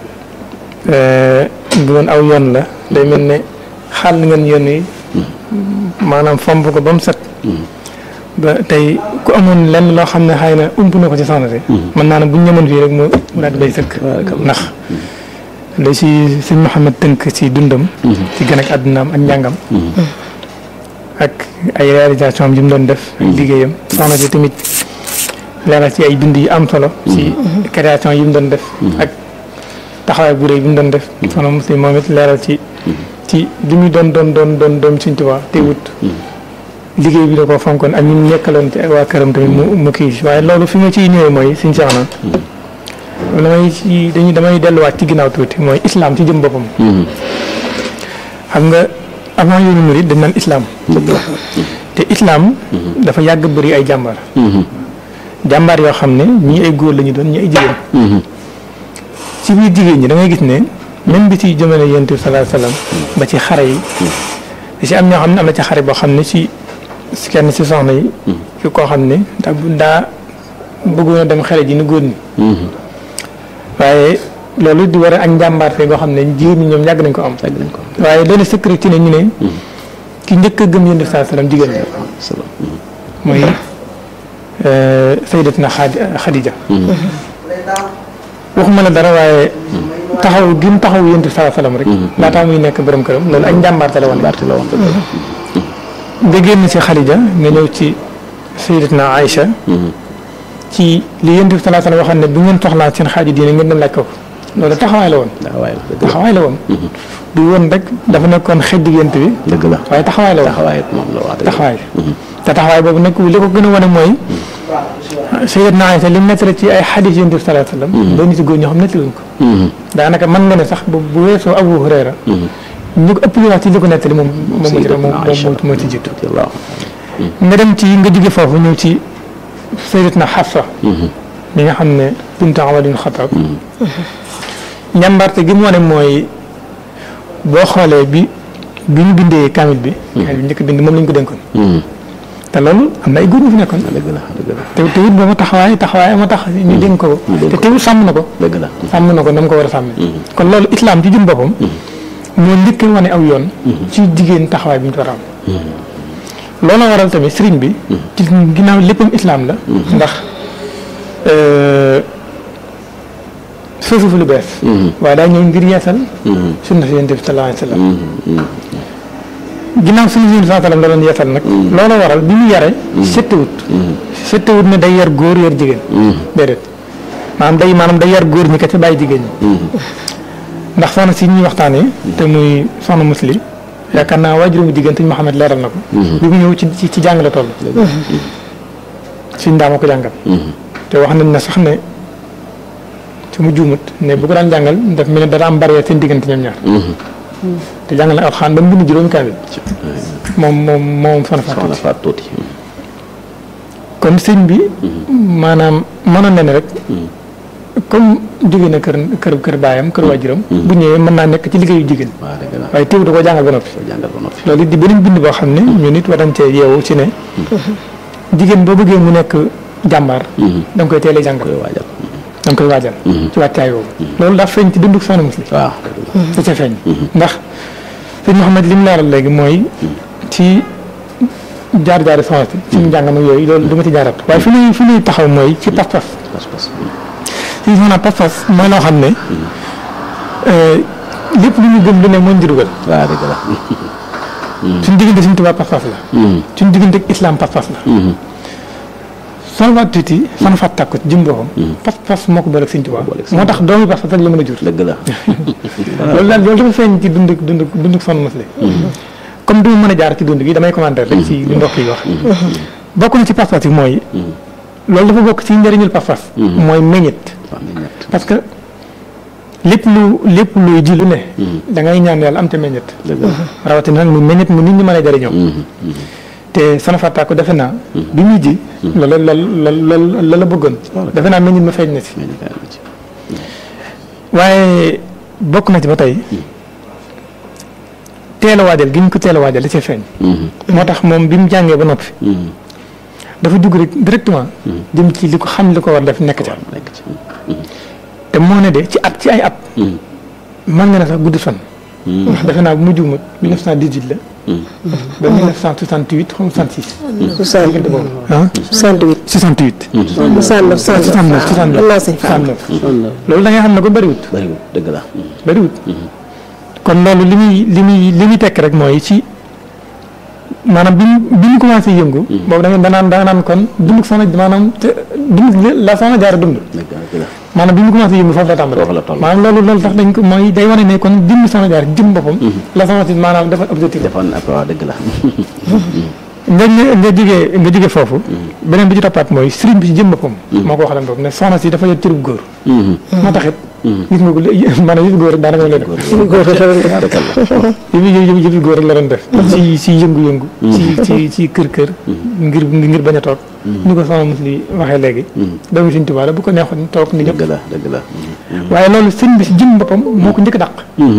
bu doon aw yoon la day mel ne xàll ngeen yoon yi maanaam fomp ko ba mu set ba tey ku amoon lenn loo xam ne xëy na ump na ko ci soxna si mën naa ne bu ñu ñëmoon fii rek mu mu daal di bay sëkk ndax li si sëñ Mouhamed tënk ci dundam ci gën ak àddunaam ak njàngam ak ay réalisation am yi mu doon def ak liggéeyam soxna si tamit leeral ci ay bind yu am solo ci création yi mu doon def ak taxawaay bu rëy bi mu doon def soxna muslim moom it leeral ci ci bi mu doon doon doon doon doom Sëñ Tuubaa teewut liggéey bi da koo fonkoon ak ñi mu nekkaloon ci waa këram tamit mu mu kii waaye loolu fi ma ciy ñëwee mooy suñ seex na damay ci dañuy damay delluwaat ci ginnaaw tuuti mooy islam ci jëm boppam xam nga avant yoonu murid dañ naan islam te islam dafa yàgg bëri ay jàmbaar jàmbaar yoo xam ne ñii ay góor la ñu doon ñii ay jigéen ci biir jigéen ñi da ngay gis ne même bi ci jamono yonent bi sallallahu alayhi wasallam ba ci xare yi da ci am ñoo xam ne am na ci xare boo xam ne ci kenn ci soxna yi ci koo xam ne daa daa bëggoon a dem xare ji ni góor ñi waaye loolu di war a ak njàmbaarte goo xam ne jigéen ñi ñoom yàgg nañ ko am waaye loolu secret ci ne ñu ne ki njëkk a gëm yonent bi sallallahu alayhi wasallam jigéen la mooy sayyidatina Xadija waxuma la dara waaye taxaw gi mu taxaw yonent bi sallallahu alayhi wasallam rek laataa muy nekk borom këram loolu ak njàmbaarte la woon la woon nga génn ci Xadija nga ñëw ci sayyidatina Aïcha ci li yonent bi sallallahu alayhi wasallam waxoon ne bu ngeen soxlaa seen xaaju diine ngeen dem laaj ko loolu taxawaay la woon taxawaay la woon du woon rek dafa nekkoon xej diggante bi dëgg la waaye taxawaay la woon taxawaay moom la wax taxawaay te taxawaay boobu nag li ko gën a wane mooy sayyidatna Aïcha li mu nettali ci ay xadis yonent bi sallallahu alayhi wasallam doon nit góor ñoo xam nettaluñ ko daanaka mën nga ne sax bu bu weesoo Abu Hurayra ñu ko ëpp li wax ci li ko nettali moom moom moom moo ci jiitu nga dem ci nga jóge foofu ñëw ci sayyidatna Xafsa mi nga xam ne bintu Umar ibn Xattaab njàmbarte gi mu wane mooy boo xoolee bi bi ñu bindee kaamil bi kaamil bi njëkk bind moom lañ ko dénkoon te loolu am na ay góor ñu fi nekkoon te te wut booba taxawaay taxawaay ma tax ñu dénk ko te teewul sàmm na ko dëgg la sàmm na ko na mu ko war a sàmmee kon loolu islam ci jëm boppam moo njëkk wane aw yoon ci jigéen taxawaay bi ñu war a am loolu waral tamit sëriñ bi ci ginnaaw léppam islam la ndax foofu fu lu bees waaye daa ñëw ngir yeesal sunna si yonent bi sallallahu alayhi wa sallam ginnaaw sunna si yonent bi sallallahu alayhi wa sallam la doon yeesal nag loolu waral bi mu yare settewut settewut ne day yar góor yar jigéen déedéet maanaam day maanaam day yar góor ñi kese bàyyi jigéen ñi ndax soxna si ñuy waxtaanee te muy soxna muslim yaakaar naa waajuróomu jigéen te Mouhamed leeral na ko bi mu ñëw ci ci jàng la toll suñ daa ma ko jàngal te wax nañ ne sax ne su mu juumut ne bu ko daan jàngal daf mel ne dara am barrière seen diggante ñoom ñaar te jàngal na alxaan ba mu bind juróomi kaamil moom moom moom soxna Faat Tuuti kon sëñ bi maanaam mënoon na ne rek comme jóge na kër kër kër baayam kër waajuram bu ñëwee mën naa nekk ci liggéeyu jigéen waaye teew da koo jàngal ba noppi loolu it di beneen bind boo xam ne ñun it war nañ cee yeewu ci ne jigéen boo bëggee mu nekk jàmbaar da nga koy teel a jàngal da nga koy waajal ci wàccaay boobu loolu dafa feeñ ci dunduk soxna muslim waaw da ca feeñ ndax sëñ Mouhamed li mu leeral léegi mooy ci jaar jaari soxna si fi mu jàngam ak yooyu loolu du ma ci jaarat waaye fi muy fi muy taxaw mooy ci pas-pas si soxna pas-pas mooy loo xam ne lépp lu ñu gëm lu ne moo ñu dugal waaw dëgg la suñ diggante suñ tubaab pas-pas la suñ diggante ak islam pas-pas la soo waat tuuti fan fat tàkku jëm boppam pas-pas moo ko boole ak suñ tubaab moo tax doomi pas-pas rek la mën a jur dëgg la loolu daal loolu dafa feeñ ci dund dund dund sonn mos comme du ma mën a jaar ci dund gi damay commenter rek ci li mbokk yi wax bokk na ci pas-pas yi mooy loolu dafa bokk ci njëriñul pas-pas mooy meññit parce que lépp lu lépp luy ji lu ne da ngay ñaan yàlla am te meññit rawatina nag mu meññit mu nit ñi mën a jëriñoo te sana fàttaa ko defe naa bi muy ji loolu la la la la bëggoon defe naa meññit ma feeñ na si waaye bokk na ci ba tey teel a waajal gi ñu ko teel a waajal da cee feeñ moo tax moom bi mu jàngee ba noppi dafa dugg rek directement dem ci li ko xam li ko war def nekk ca te moo ne de ci at ci ay at mën nga ne sax gudd fan ndax defe naa bu mu juumat 1918 la ba 1968 xam 66 diggante boobu ah 68 68 69 69 69 Allah sëñ Fall 69 loolu da ngay xam ne ko bëriwut bariwul dëgg la bëriwut kon loolu li muy li muy li muy tekk rek mooy ci maanaam bi ñu bi ñu commencé yëngu. boobu da ngeen danaan danaan kon dund soxna maanaam te dund la soxna jaar dund. dëgg la dëgg la maanaam bi ñu commencé yëngu foofu la tàmbalee. Foofu la toll. maanaam loolu loolu tax dañ ko mooy day wane ne kon jëmm soxna jaar jëm boppam. la soxna si maanaam dafa objectif. defoon na waaw dëgg la nga nga nga jógee nga jógee foofu. beneen bi ci toppaat mooy sëriñ bi ci jëm boppam. moo ko waxalan bopp ne soxna si dafa yor cërub góor. moo taxit. gis nga ko li maanaam yëfu góor rek daanaka la def. yëfu yëfu yëfu góor rek la doon def. ci ci yëngu-yëngu. ci ci ci kër kër. ngir ngir bañ a toog. ni ko soxna mos li waxee léegi. doomu Sëriñ Tuubaa la bu ko neexoon toog ni ñëpp. dëgg la dëgg la waaye loolu sëriñ bi ci jëm boppam moo ko njëkk a dàq.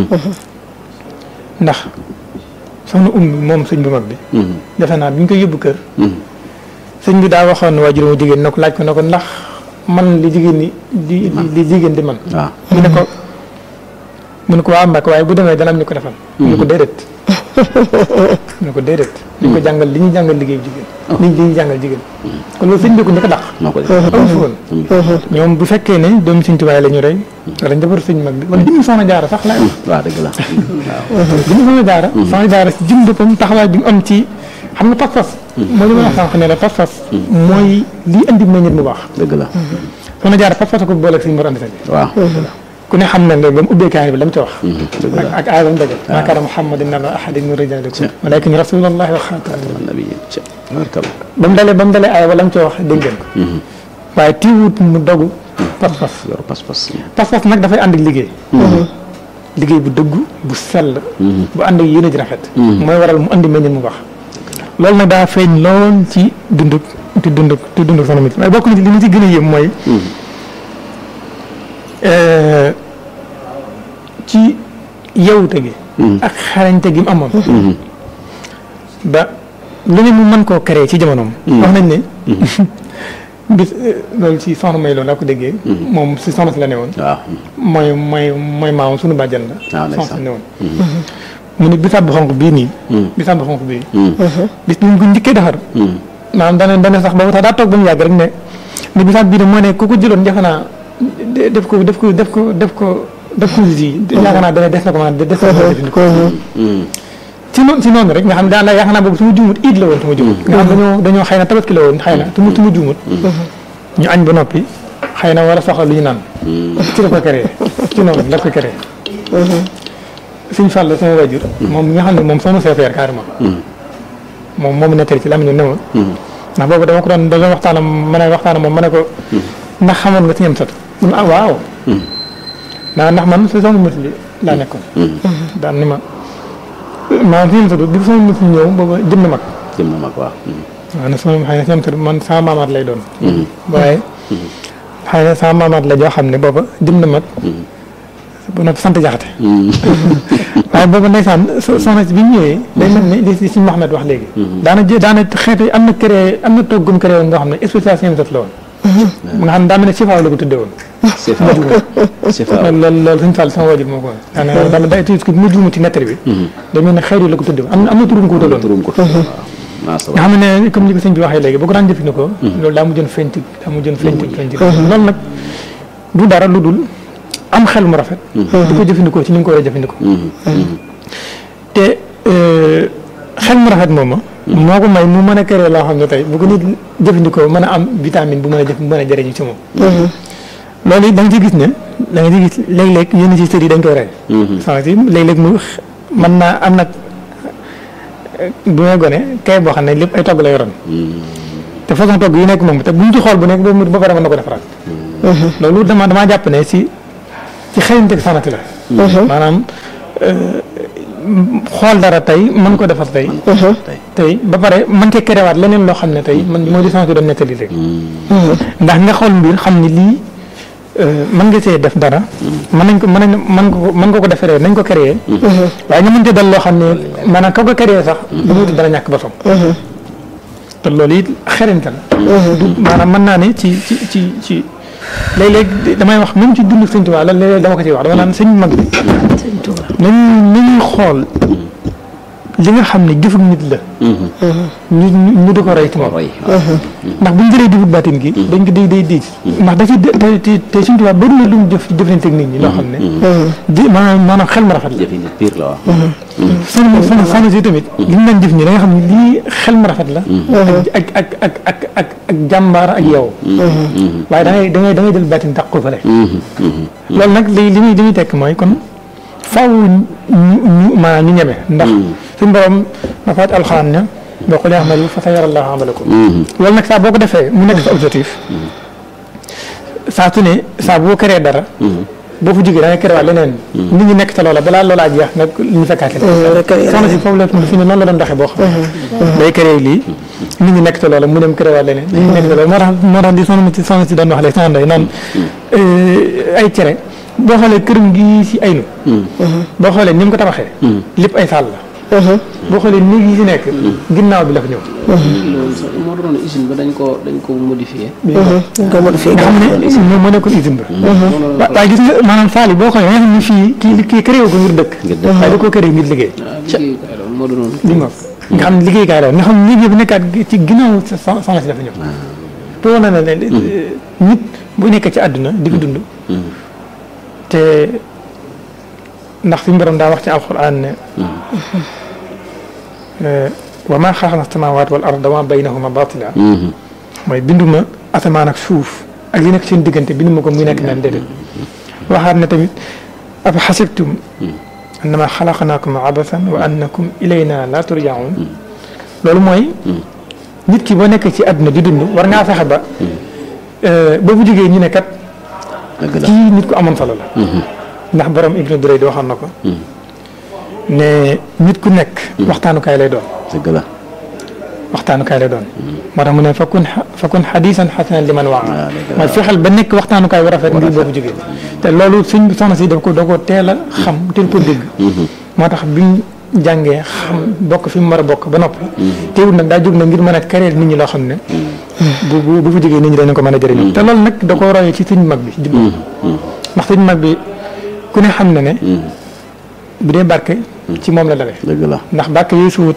ndax soxna ummi moom sëñ bu mag bi. defe naa bi ñu koy yóbbu kër. sëñ bi daa waxoon waajur mu jigéen na ko laaj ko ne ko ndax man li jigéen ñi di li jigéen di man waaw mu ne ko mu ne ko waa Mbàkke waaye bu demee dana am ñu ko defal. mu ne ko déedéet. mu ne ko déedéet. li ko jàngal li ñuy jàngal liggéey jigéen. li li ñuy jàngal jigéen. kon loolu sëñ bi ko njëkk a dàq. moo ko def amu fi woon. ñoom bu fekkee ne doomu sëñ Tuubaa la ñu rey. wala njabootu sëñ mag bi wala jëmm soxna jaara sax laay wax. waaw dëgg la waaw jëmm soxna jaara. soxna jaara si jëm boppam taxawaay bi mu am ci xam nga pas-pas. mooy li ma wax sànq ne la pas-pas. mooy lii andi meññit mu baax. dëgg la soxna jaara pas-pas ko booleeg suñu mor andi sëñ waaw ku ne xam na ne ba mu ubbee kaay bi la mu ca wax. dëgg ak la ak aay ba mu daje. maa kaana Muhammadun nabaa ahadin min rijaalikum walaakin rasuulullaahi wa xaataman nabi ci barkal ba mu dalee ba mu dalee aay ba la mu ca wax dégg ngeen ko. waaye tiiwut mu dogu pas-pas. yor pas-pas pas-pas nag dafay ànd ak liggéey. liggéey bu dëggu bu sell. bu ànd ak yéene ji rafet. mooy waral mu andi meññeen mu baax. loolu nag daa feeñ lool ci dunduk ci dunduk ci dunduk soxna mi waaye bokk na ci li ma ci gën a yëm mooy. euh, ci yewute gi. ak xarañte gi mu amoon. ba lu ne mu mën koo créer ci jamonoom. wax nañ ne. bis loolu ci soxna may loolu laa ko déggee. moom si soxna si la ne woon. waaw mooy mooy mooy maamam sunu bàjjan la. waaw ndeysaan. soxna si ne woon. mu ne bisaab bu xonk bii nii. bisaab bu xonk bii. bis bu ñu ko njëkkee defar. maanaam dana dana sax boobu sax daa toog ba mu yàgg rek ne ne bisaab bii de moo ne ku ko jëloon jafe naa de- def ko def ko def ko def ko def ko ji yaakaar naa dana des na ko maanaam des na ko jëfandikoo. ci noonu ci noonu rek nga xam ne daan la yaakaar naa boobu su ma juumut iid la woon su ma juumut. nga xam dañoo dañoo xëy na tabaski la woon xëy na su ma su ma juumut. ñu añ ba noppi xëy na wala soxla lu ñu naan. ci la ko créé ci noonu la ko créé. suñ fàll sama wajur moom mi nga xam ne moom soxna CPR carrément. moom moomu nettali ci lamiñu ne ma. ndax boobu dama ko doon doon waxtaanam ma ne waxtaanam moom ma ne ko. ndax xamoon nga ci ñam sat mu ne ah waaw. naa ndax man si soxna musli laa nekkoon. daan ni ma maanaam si ñam sat bi soxna musli ñëw booba jëm na mag. jëm na mag waaw waaw ne sama xëy na si ñam sat man sama maamaat lay doon. waaye xëy na sama maamaat la joo xam ne booba jëm na mag. bu noppi sant jaxate. waaye booba ndeysaan so- soxna si bi ñu ñëwee. day mel ni li si si Mouhamed wax léegi. daana jë daana xeetu am na créé am na toggum créé woon nga xam ne spécial ñam sat la woon. nga xam ne daa mel ne sifaaw la ko tuddee woon. c'est faaw c'est faaw loolu loolu loolu suñu fàll sama wajur moo ko woon. daanaka dama day tuuti ko bu ma juumee ci nettali bi. day mel ne xeetu la ko tuddee woon am na am na turum ko wutaloon. turum ko waaw maa sa nga xam ne comme ni ko sëñ bi waxee léegi boo ko daan jëfandikoo. loolu daa mujjoon feeñ ci daa mujjoon feeñ ci feeñ ci loolu nag du dara lu dul am xel mu rafet. di ko jëfandikoo ci ni nga ko war a jëfandikoo. te euh, xel mu rafet moom moo ko may mu mën a créer loo xam ne tey bu ko nit jëfandikoo mën a am vitamine bu mën a jëf bu mën a jëriñu ci moom. loolu it da nga ci gis ne da nga ci gis léeg-léeg yenn ci sër yi dañ koy rey. soxna si léeg-léeg mu mën naa am nag bu may gone kay boo xam ne lépp ay togg la yoroon. te façon togg yi nekk moom te bu ñu ci xool bu nekk ba mu ba pare mën na ko defaraat. loolu dama damaa jàpp ne si ci xëyante soxna si la. maanaam xool dara tey mën ko defar tey. tey ba pare mën cee kerewaat leneen loo xam ne tey man moo di soxna si doon nettali rek. ndax nga xool mbir xam ni lii mën nga see def dara. mën nañ ko mën nañ mën ko mën nga ko defaree nañ ko créé. waaye nga mën cee dal loo xam ne maanaam ka ko créé sax. bu mu dana ñàkk ba som te loolu it xerante la. du maanaam mën naa ne ci ci ci ci léeg-léeg damay wax même ci dund sëñ Tuubaa la léeg-léeg dama ko ciy wax dama naan sëñ mag bi. nañu nañuy xool li nga xam ne jëfug nit la. ñu ñu di ko roy ci moom. ndax bu ñu jëlee jëfug baatin gi. dañ ko day day diis. ndax da ciy te te te sëñ Tuubaa bëri na lu mu jëf jëflante ak nit ñi loo xam ne. di maanaam maanaam xel ma rafet la. jëfi nit pire la wax. soxna soxna soxna si tamit. li ñu daan jëf ñi da nga xam ne lii xel ma rafet la. ak ak ak ak ak ak jàmbaar ak yow. waaye da ngay da ngay da ngay jël baatin tax ko fële. loolu nag li li muy li muy tekk mooy kon faaw ñu ñu maanaam ñu ñeme. ndax suñu borom dafa wàcc alxuraan ne boo ko lee amalu fa sayara Allahu amalakum. loolu nag saa boo ko defee mu nekk sa objectif. saa su ne saa boo créé dara. boo fa jógee da ngay créé waat leneen. nit ñi nekk ca loola balaa loolaa jeex nag ñu fekkaat leen. soxna si foofu la fi ne noonu la doon doxee boo xam. day créé lii nit ñi nekk ca loola mu dem créé waat leneen. nit ñi nekk ca loola moo tax moo tax di soxna si soxna si doon wax léegi soxna Ndeye naan ay cere boo xoolee këram gi si aynu. boo xoolee ni mu ko tabaxee. lépp ay saal la. boo xoolee néeg yi si nekk. ginnaaw bi la fa ñëw. loolu sax moo doon usine ba dañ ko dañ ko modifié. dañ ko modifié nga xam ne moom moo nekkoon usine ba. wa- waaye gis nga maanaam saal yi boo xoolee nga xam ne fii kii kii créé ko ngir dëkk. waaye da koo créé ngir liggéey. ah liggéeyukaay la moo doon. li nga nga xam ne liggéeykaay la nga xam ne néeg yi bu nekkaat ci ginnaaw sa soxna si dafa ñëw. te woon na ne ne nit bu nekkee ci àdduna di ko dund. te ndax suñu borom daa wax ci alxuraan ne. wa maa xalaqna samaawaat wal arda wa maa baynahuma baatila mooy binduma asamaan ak suuf ak li nekk seen diggante binduma ko muy nekk naan déedéet waxaat ne tamit afa xasibtum annama xalaqnaakum abasan wa annakum ilayna la turjaun loolu mooy nit ki boo nekk ci àdduna di dund war ngaa fexe ba boo bu jógee ñu ne kat kii nit ku amoon solo la ndax borom Ibnu Durayd waxoon na ko ne nit ku nekk waxtaanukaay lay doon dëgg la waxtaanukaay lay doon moo tax mu ne fakun fakun xadiisan xasanan li man waa mooy fexeel ba nekk waxtaanukaay bu rafet ngir boobu jógee te loolu suñ soxna si daf ko da ko teel a xam teel ko dégg moo tax bi mu jàngee xam bokk fi mu war a bokk ba noppi teewul nag daa jóg na ngir mën a créer nit ñi loo xam ne bu bu bu fa jógee nit ñi dañu ko mën a jëriñoo te loolu nag da ko royee ci suñ mag bi jubbu ndax suñ mag bi ku ne xam na ne bu dee barke ci moom la dawee dëgg la ndax barke yooyu suwut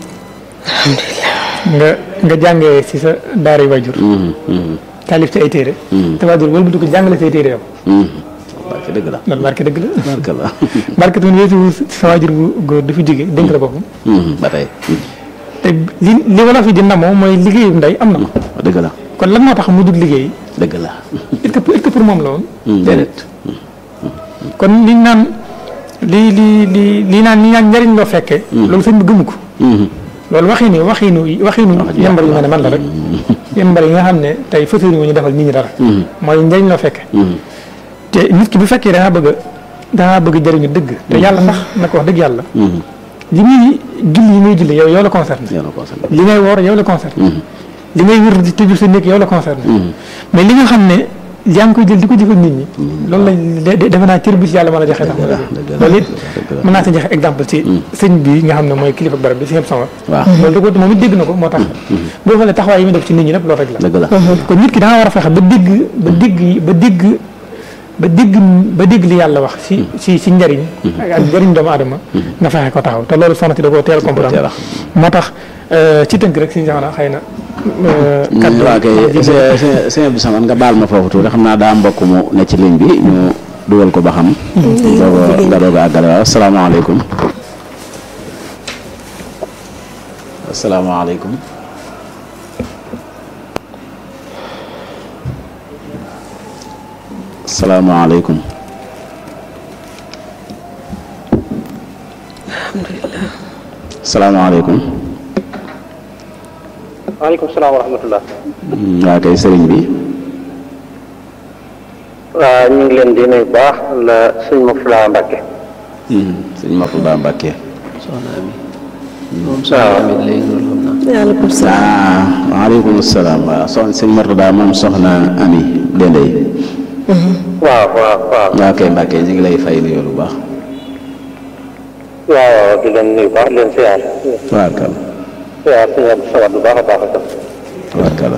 nga nga jàngee si sa daara yi waajur taalif ci ay téere te waajur wala bu dugg jàngale say téere yow barke dëgg la loolu barke dëgg la barke la barke tamit yooyu suwut sa waajur bu góor dafa jóge dénk la boppam ba tey te li li wala fi di ndamoo mooy liggéeyu ndey am na ko dëgg la kon lan moo tax mu dugg liggéey dëgg la est-ce que est-ce que pour moom la woon déedéet kon liñ naan lii lii lii lii naan li naan njariñ loo fekkee loolu sëñ bi gëmu ko loolu waxinu waxinu waxinu yembar yi nga ne man la rek yembar yi nga xam ne tey fësëri ñu defal nit ñi dara mooy njëriñ loo fekke te nit ki bu fekkee dangaa bëgg a dangaa bëgg jëriñu dëgg te yàlla sax na ko wax dëgg yàlla li muy julli yi muy julli yow yow la concerné yàlla ko sant li ngay woor yow la concerné li ngay wér di tëju sa néeg yow la concerné mais li nga xam ne yaa ngi koy jël di ko jëfal nit ñi loolu lañ defe naa cër bi si yàlla mën a joxe tax loolu it mën naa si joxe exemple ci sëñ bi nga xam ne mooy kilifa barab bi si ñëpp sama waaw loolu da ko moom it dégg na ko moo tax boo xoolee taxawaay yi muy def ci nit ñi lépp loolu rek la dëgg la kon nit ki da nga war a fexe ba dégg ba dégg ba dégg ba dégg ba dégg li yàlla wax si si si njëriñ ak njëriñ doomu aadama nga fexe ko taxaw te loolu soxna si da koo teel a comprendre moo tax ci tënk rek si jamono xëy na kaddu waa kay sëñ sëñ Abdou Samane nga baal ma foofu tuuti xam naa daa mbokk mu ne ci ligne bi ñu dugal ko ba xam doog nga doog a àggale waaw asalaamaaleykum asalaamaaleykum salaamaaleykum alhamdulilah salaamaaleykum waaleykum salaam wa rahmatullah waa kay sëriñ bi waaw ñu ngi leen di nuyu bu baax la sëñ Mourtala Mbacke sëñ Mourtada Mbacke soxna Ami moom soxna Ami lay loolu xam naa waaleykum salaam ah waaleykum salaam waaw soxna sëñ Mourtada moom soxna Ami Dendey waaw waaw waaw waa kay Mbacke ñu ngi lay fay nuyoo bu baax waaw waaw di leen nuyu bu baax di leen siyaar tabaarkalla siyaar sëñ Abdou Samad bu baax a baax a baax tabaarkalla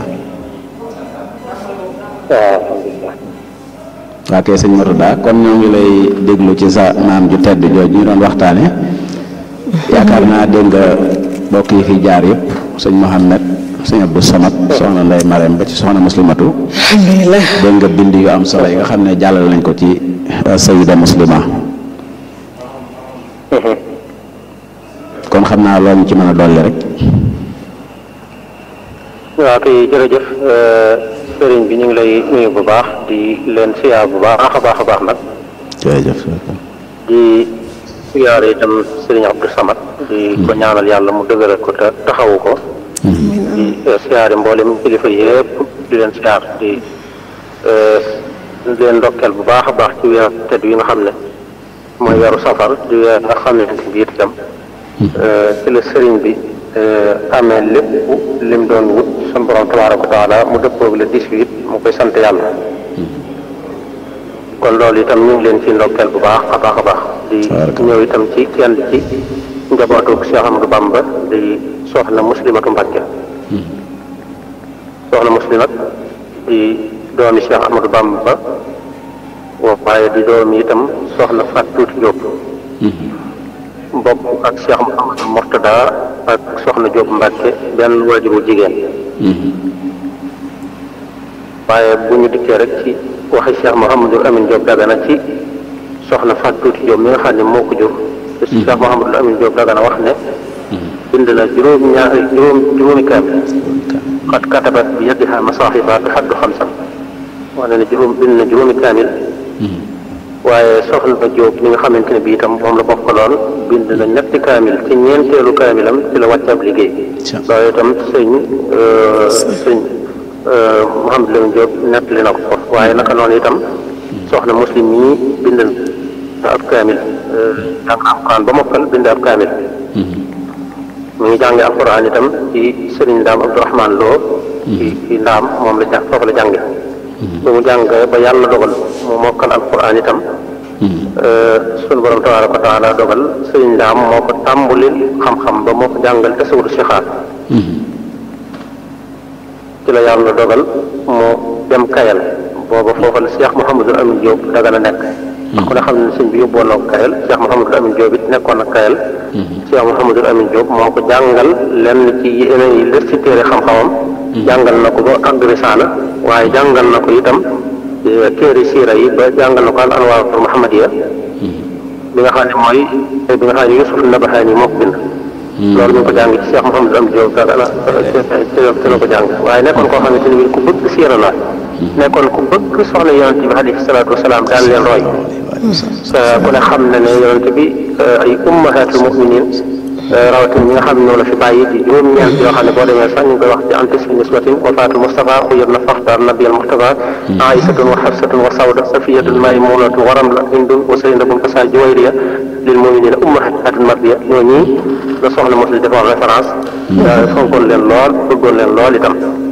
waaw alhamdulilah waa kay sëñ Mourtada kon ñoo ngi lay déglu ci sa maam ju tedd jooju ñu doon waxtaane yaakaar naa dégg nga mbokk yi fi jaar yëpp sëñ Mohamed sëñ Abdou Samad soxna Ndey Marème ba ci soxna muslimatu alhamdulilah dégg nga bind yu am solo yi nga xam ne jàllal nañ ko ci sayida muslima kon xam naa loolu ñu ci mën a dolli rek waaw kay jërëjëf sëriñ bi ñu ngi lay nuyu bu baax di leen siyaar bu baax a baax a baax nag jërëjëf di siyaare itam sëriñ Abdou Samad di ko ñaanal yàlla mu dëgëral ko te taxawu ko di siyaare mboolem kilifa yëpp di leen siyaar di di leen ndokkeel bu baax a baax ci weer tedd yi nga xam ne mooy weeru safar di weer nga xam ne bi itam ci la sëriñ bi amee lépp lim doon wut sun borom tabaaraka wa taala mu dëppoog le 18 mu koy sant yàlla kon loolu itam ñu ngi leen ci ndokkeel bu baax a baax a baax di ñëw itam ci kenn ci njabootu Cheikh Amadou Bamba di soxna muslimatu Mbàkke soxna muslimat di doomi Cheikh Amadou Bamba waaye di doomi itam soxna Fat Tuuti Jóob mbokk ak Cheikh Mouhamadou Mourtada ak soxna Jóob Mbàkke benn waajuru jigéen waaye bu ñu dikkee rek ci waxi Cheikh Mouhamadou Amine Diop Dagana ci soxna Fatou Tuuti Diop mi nga xam ne moo ko jur te Cheikh Mouhamadou Amine Diop Dagana wax ne bind na juróom ñaari juróom juróomi kaamil xat katabat bi yadiha masaaxifa bi xaddu xamsa wax na ne juróom bind na juróomi kaamil waaye soxna Diop mi nga xamante ne bii itam moom la bokkaloon bind na ñetti kaamil ci ñeenteelu kaamilam ci la wàcc ab liggéey loolu itam sëñ sëñ Mouhamadou Lamine Diop nettali na ko waaye naka noonu itam soxna muslim yi bind na ab kaamil jàng alquran ba mokkal bind ab kaamil mu ngi jànge alquran itam ci sëriñ ndaam Abdourahman Lo ci ci ndaam moom la jàng foofu la jànge bu mu jàng ba yàlla dogal mu mokkal alquran itam sunu borom tabaaraka wa taala dogal sëriñ ndaam moo ko tàmbulil xam-xam ba moo ko jàngal tasawudu sixaar ci la yàlla dogal mu dem kayal booba foofa la Cheikh Mouhamadou Amine Diop dagana nekk ku ne xam ne sëñ bi yóbboon na ko kayal Cheikh Mouhamadou Amine Diop it nekkoon na kayal Cheikh Mouhamadou Amine Diop moo ko jàngal lenn ci yeneen yi lër ci téere xam-xamam jàngal na ko ba àgg risaala waaye jàngal na ko itam téere siira yi ba jàngal na ko al anwaarul muhammadiya bi nga xam ne mooy bi nga xam ne Yusuf Nabahaani moo ko bind loolu ñu ngi ko jàng ci Cheikh Mouhamadou Amine Diop dagana ci la ko jàng waaye nekkoon koo xamante ni bi ku bëgg siira la nekkoon ku bëgg soxna yonent bi alayhi salaatu wasalaam daan leen roy ku ne xam na ne yonent bi ay ummahatul muminin rawatina ñi nga xam ne ñoo la fi bàyyi di juróom-ñeent yoo xam ne boo demee sax ñu ngi koy wax ci antis fi nisbatin wafaatul Mustafa xuyab na faxtaar nabiyal Mustafa aïsatun wa xafsatun wa sawda safiyatun maymunatun wa ramla hindun wa saynabun kasa juwayriya lil muminina ummahatul mardiya ñoo ñii la soxna mos li defoon référence fonkoon leen lool bëggoon leen lool itam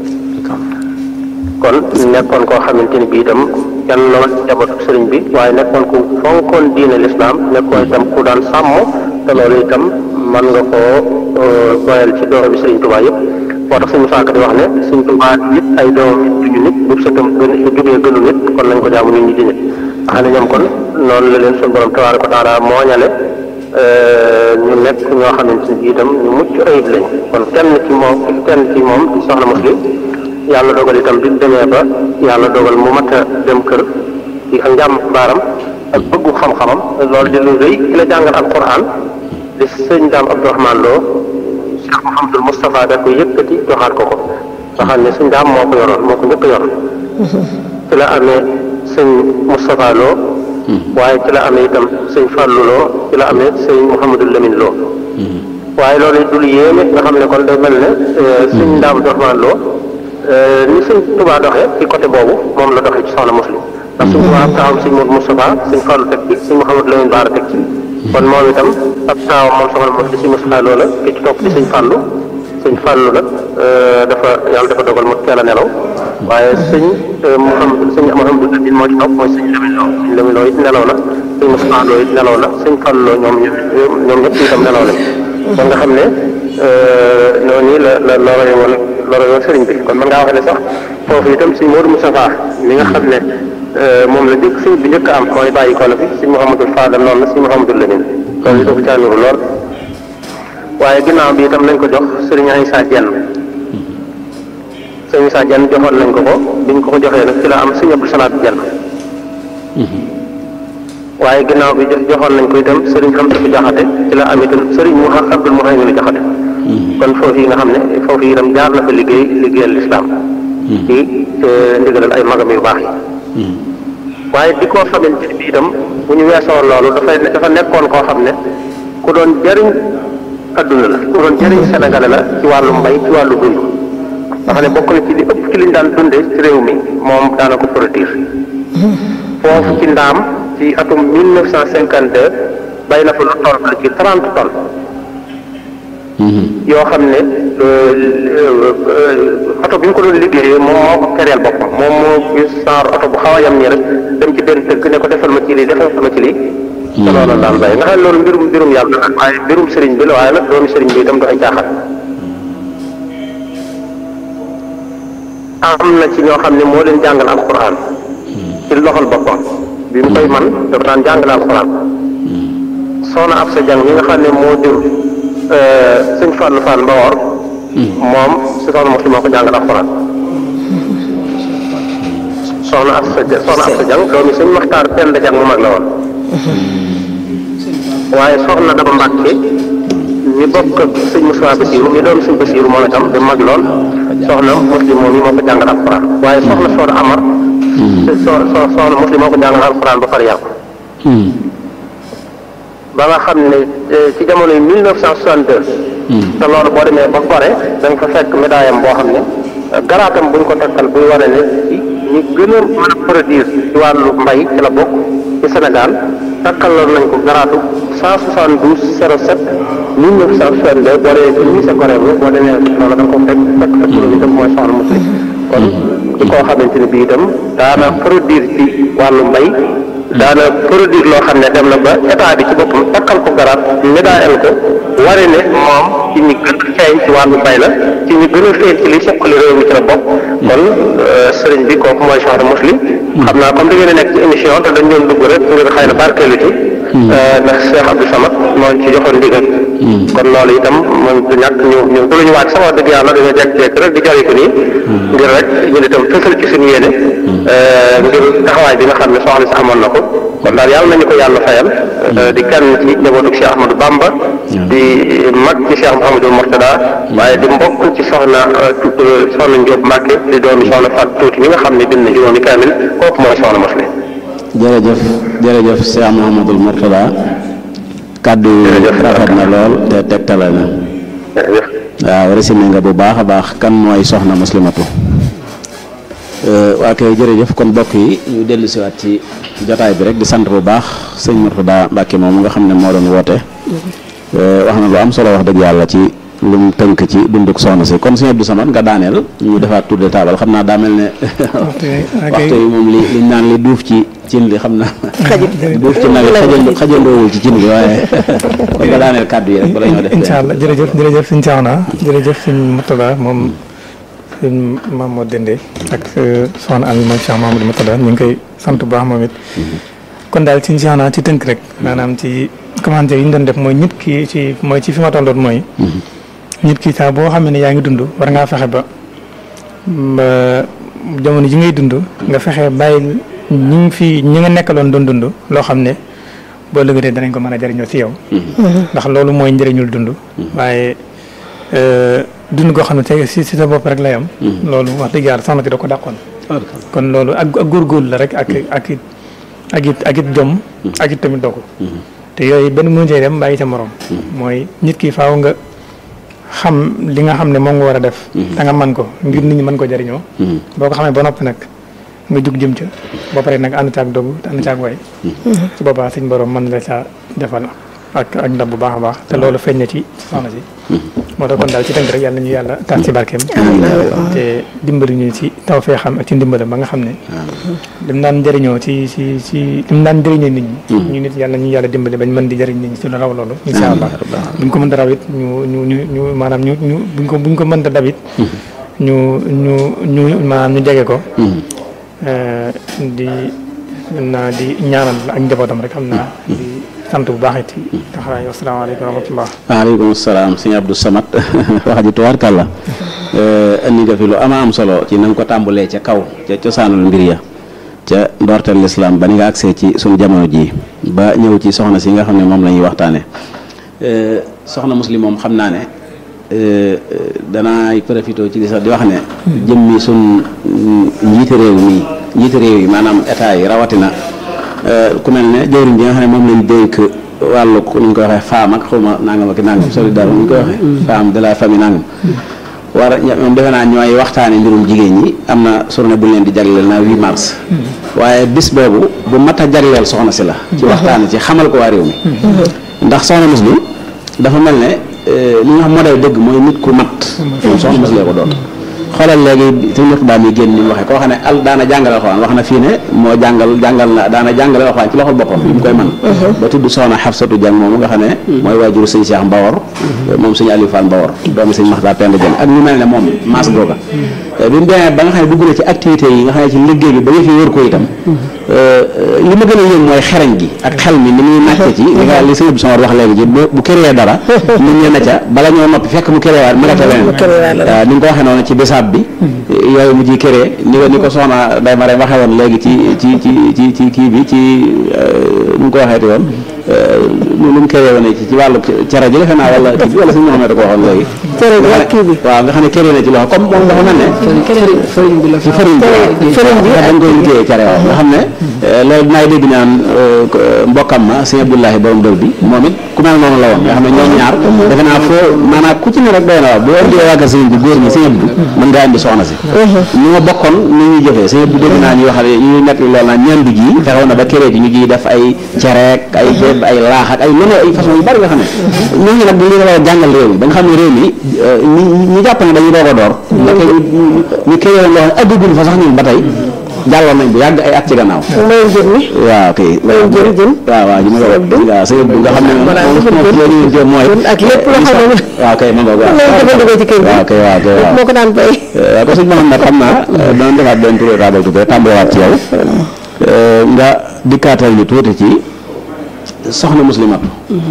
kon nekkoon koo xamante ni bii itam kenn la woon njabootu sëriñ bi waaye nekkoon ku fonkoon diine lislaam nekkoon itam ku daan sàmm te loolu itam mën nga koo doyal ci doomi sëriñ Tuubaa yëpp moo tax suñu saaka di wax ne sëriñ Tuubaa nit ay doom duñu nit bu sëtam gën jubee gënu nit kon nañ ko jaamu nit ñi di nit xam ne ñoom kon noonu la leen suñu borom tabaaraka wa taala mooñale ñu nekk ñoo xamante ni bii itam ñu mucc ayib lañ kon kenn ci moom kenn ci moom di soxna muslim yàlla dogal itam bi mu demee ba yàlla dogal mu mat a dem kër ci ak njàmm baaram ak bëggu xam-xamam loolu di lu rëy ki la jàngal alquran di sëñ daam Abdourahman Lo Cheikh Mouhamadul Moustapha da ko yëkkati joxaat ko ko nga xam ne sëñ daam moo ko yoroon moo ko njëkk a yor ci la amee sëñ Moustapha Lo waaye ci la amee itam sëñ Fallou Lo ci la amee sëñ Mouhamadou Lamine Lo waaye loolu it dul yéeme nga xam ne kon day mel ne sëñ Ndaam Dorman Lo ni sëñ Touba doxee ci côté boobu moom la doxee ci soxna muslim ndax sëñ Touba ab taawam sëñ Modou Moustapha sëñ Fallou teg ci sëñ Mouhamadou Lamine Baara teg ci kon moom itam ab taawam moom soxna muslim sëñ Moustapha Lo la ki ci topp di sëñ Fallou sëñ Fallou nag dafa yàlla dafa dogal mu teel a nelaw waaye sëñ Mouhamadou sëñ Mouhamadou Lamine moo ci topp mooy sëñ Lamine Lo sëñ Lamine Lo it nelaw na sëñ Moustapha Lo it nelaw na sëñ Fallou Lo ñoom ñoom ñëpp itam nelaw nañ kon nga xam ne noonu la la loro woon loro woon sëriñ bi kon man ngaa wax ne sax foofu itam sëñ Modou Moustapha mi nga xam ne moom la njëkk sëñ bi njëkk am mooy bàyyi ko na fi sëñ Mouhamadou Fadal noonu la sëñ Mouhamadou Lamine loolu dafa caaniru lool waaye ginnaaw bi itam nañ ko jox sëriñ Aïssa Dieng sëriñ Aïssa Dieng joxoon nañ ko ko biñ ko ko joxee nag ci la am sëñ Abdou Salaat Dieng waaye ginnaaw bi joxoon nañ ko itam sëriñ Xamsatu Jaxate ci la am itam sëriñ mu Abdul Muhaymin Jaxate kon foofu yi nga xam ne foofu yi itam jaar na fa liggéey liggéeyal lislaam ci ndigalal ay magam yu baax yi waaye di koo xamante ni bi itam bu ñu weesoo loolu dafay dafa nekkoon koo xam ne ku doon jëriñ adduna la ku doon jëriñ sénégalais la ci wàllu mbay ci wàllu dund nga xam ne bokk na ci li ëpp ci liñ daan dunde ci réew mi moom daana ko produire foofu ci ndaam ci atum 1952 bay na fa lu toll ci 30 tonnes yoo xam ne oto bi ñu ko doon liggéeyee moom moo ko kereel boppam moom moo gis saar oto bu xaw a yam nii rek dem ci benn dëkk ne ko defal ma ci lii defal ma ci lii te loolu daan bay nga xam ne loolu mbirum mbirum yàlla la waaye mbirum sëriñ bi la waaye nag doomi sëriñ bi itam du ay caaxaan am na ci ñoo xam ne moo leen jàngal alquran ci loxol boppam bi mu koy man dafa daan jàngale alquran soxna ab sa jàng ñi nga xam ne moo jur sëñ Fallou Fall Mbawor moom si soxna mos moo ko jàngal alquran soxna ab sa soxna ab sa jàng doomi sëñ Maxtaar Penda Jàng mu mag la woon waaye soxna dama Mbàkke ñu bokk ak sëñ Moussa Bassirou ñu doon sëñ Bassirou moom itam di mag lool soxna muslim moom yi moo ko jàngal alquran waaye soxna soxna Amar so so soxna muslim moo ko jàngal alquran ba pare yàqu ba nga xam ne ci jamono yi 1962 te loolu boo demee ba pare da nga fa fekk médaille am boo xam ne garaatam buñ ko takkal buy wane ne ci ñi gën a mën a produire ci wàllu mbay ci la bokk ci Sénégal takkaloon nañ ko garaatu 172 07 1962 boo demee ci lycée Gorée bi boo demee loolu da nga ko fekk fekk fekk loolu itam mooy soxna muslim kon di koo xamante ne bii itam daana produire ci wàllu mbay daana produire loo xam ne dem na ba état bi ci boppam takkal ko garaat médaille ko wari ne moom ci ñi gën a feeñ ci wàllu mbay la ci ñi gën a feeñ ci li suqali réew mi ci la bokk kon sëriñ bi kooku mooy soxna muslim xam naa comme da ngeen a nekk ci émission te dañ doon dugg rek ngir xëy na barkeelu ci ndax Cheikh Abdou Samad moo ci joxoon ndigal kon loolu itam moom du ñàkk ñu ñu du lu ñu waaj sama dëgg yàlla dañoo jekk-jekk rek di jari ko nii ngir rek ñu itam fësal ci suñu yéene ngir taxawaay bi nga xam ne soxna si amoon na ko kon daal yàlla nañu ko yàlla fayal di kenn ci njabootu Cheikh Ahmadou Bamba di mag ci Cheikh Mouhamadou Mortada waaye di mbokk ci soxna soxna Ndiop Mbacke di doomi soxna Fat Tuuti mi nga xam ne bind na juróomi kaamil kooku mooy soxna Muslim jërëjëf jërëjëf Cheikh Mouhamadou Mortada kàddu yi rafet na lool te tegtale na waaw résumé nga bu baax a baax kan mooy soxna muslimatu waa kay jërëjëf kon bokk yi ñu dellu siwaat ci jotaay bi rek di sant bu baax sëñ Mortada Mbàkke moom nga xam ne moo doon woote wax na lu am solo wax dëgg yàlla ci lu mu tënk ci dunduk soxna si kon sëñ Abdou Samad nga daaneel ñu defaat tour de table xam naa daa mel ne waxtu yi moom li liñ naan li duuf ci cin li xam naa duuf ci nag xajal xajandoowul ci cin bi waaye kon nga daaneel kàddu yi rek bala ñoo def incha allah jërëjëf jërëjëf sëñ Thiawna jërëjëf sëñ Mortada moom sëñ Mamadou Dende ak soxna Ami moom Cheikh Mamadou Mortada ñu ngi koy sant bu baax moom it kon daal sëñ Thiawna ci tënk rek maanaam ci commentaire yi ñu doon def mooy nit ki ci mooy ci fi ma tolloon mooy nit ki saa boo xam ne yaa ngi dund war ngaa fexe ba jamono ji ngay dund nga fexe bàyyi ñi ngi fi ñi nga nekkaloon doon dund loo xam ne boo lëgëtee danañ ko mën a jariñoo ci yow ndax loolu mooy njëriñul dund waaye dund goo xam ne tey si si sa bopp rek lay am loolu wax dëgg yàlla soxna si da ko dàqoon kon loolu ak ak góorgóorlu la rek ak ak it ak it ak it jom ak it tamit dogu te yooyu benn mënu cee dem bàyyi ca morom mooy nit ki faaw nga xam li nga xam ne moom nga war a def da nga man ko ngir nit ñi mën ko jariñoo boo ko xamee ba noppi nag nga jug jëm ca ba pare nag ànd caag dogu te ànd caag way su boobaa suñ borom mën la caa defal ak ak ndam bu baax a baax te loolu feeñ na ci soxna si moo tax kon daal ci tënk rek yàlla nañu yàlla taas ci barkeem te dimbali ñu ci taw fee xam ak ci ndimbalam ba nga xam ne lim daan jëriñoo ci ci ci lim daan jëriñoo nit ñi ñu nit yàlla ñu yàlla dimbali bañ mën di jëriñ nit ñi ci lu raw loolu insha allah buñ ko mën da raw it ñu ñu ñu ñu maanaam ñu ñu buñ ko buñ ko mën da dab it ñu ñu ñu maanaam ñu jege ko di naa di ñaanal ak njabootam rek xam naa di sant bu baax it taxawaay asalaamaaleykum wa rahmatullah waaleykum salaam sëñ Abdou Samad wax ji tubaarkàlla indi nga fi lu ama am solo ci na nga ko tàmbalee ca kaw ca cosaanul mbir ya ca ndorteel lislaam ba ni nga agsee ci sunu jamono ji ba ñëw ci soxna si nga xam ne moom la ñuy waxtaane soxna muslim moom xam naa ne danaay profité ci li sax di wax ne jëmmi sun njiite réew mi njiite réew yi maanaam état yi rawatina ku mel ne jëwriñ ji nga xam ne moom lañ dénk wàllu nu ñu koy waxee femme ak xawma nangam ak nangam solidaire nu ñu koy waxee femme de la famille nangam war a moom defe naa ñooy waxtaane mbirum jigéen ñi am na journée bu leen di jagleel naa 8 mars waaye bis boobu bu mat a jagleel soxna si la ci waxtaane ci xamal ko waa réew mi ndax soxna muslim dafa mel ne li nga xam modèle dëgg mooy nit ku mat moom soxna muslim ko doon xoolal léegi suñu matu daal mi génn ni mu waxee koo xam ne al daana jàngale alxuraan wax na fii ne moo jàngal jàngal na daana jàngale alxuraan ci loxol boppam bi mu koy man ba tudd soxna Xafsatu Jàng moomu nga xam ne mooy waajuru sëñ Cheikh Mbawor moom sëñ Aliou Fall Mbawor doomu sëñ Maxtaar Penda Jàng ak ñu mel ne moom maas googa bi mu demee ba nga xam ne dugg na ci activité yi nga xam ne ci liggéey bi ba nga fi wër ko itam li ma gën a yëg mooy xereñ gi ak xel mi ni muy nàcce ci li nga li sëñ Abdou Samad wax léegi ji bu créé dara nit ñi na ca bala ñoo noppi fekk mu créé waat mu nga ca leneen waaw ni nga ko waxee noonu ci bisaab bi yooyu mu ji créé ni ko ni ko soxna day ma waxee woon léegi ci ci ci ci ci kii bi ci nu mu ko waxeeti woon lu mu créé woon ci ci wàllu cere ji defe naa wala kii bi wala suñu Mohamed da ko waxoon léegi cere ji ak kii bi waaw nga xam ne créé na ci loxo comme moom dafa mel ne fëriñ bi la ci fëriñ bi fëriñ bi dañ koy liggéeyee cere waaw nga xam ne loolu dinaay dégg naan mbokkam ma sëñ Abdoulahi borom dër bi moom it ku mel noonu la woon nga xam ne ñoom ñaar defe naa foo maanaam ku ci ne rek doy na waaw boo indee wàggal sëñ bi góor ñi sëñ Abdou mën ngaa indi soxna si ñu ma bokkoon ni ñuy jëfee sëñ Abdou dégg naa ñuy wax ñuy nekk loolu naan ñandu ji fexewoon na ba kéré ji ñu ji def ay cereek ay béb ay laax ak ay noonu ay façon yu bari nga xam ne ñooñu nag dañu war a jàngal réew mi ba nga xam ne réew mi ñi ñu jàpp ne dañuy doog a door ndeke ñu kéré woon loo xam ne aggagul fa sax ñun ba tey jàlloon nañ bu yàgg ay at ci gannaaw mbayum jën mi waaw kay mbayum jën jën waaw waaw ji ma ko waaw sëñ Abdou nga xam ne moom loolu ñu jëm mooy ak lépp loo xam ne waaw kay ma ngoog waaw loolu jëfandikoo ci kër gi waaw kay waaw kay waaw moo ko daan bay waaw ko sëñ Mouhamed xam naa danañ defaat benn tour table tuuti tàmbaliwaat ci yow nga dikkaatal ñu tuuti ci soxna muslimatu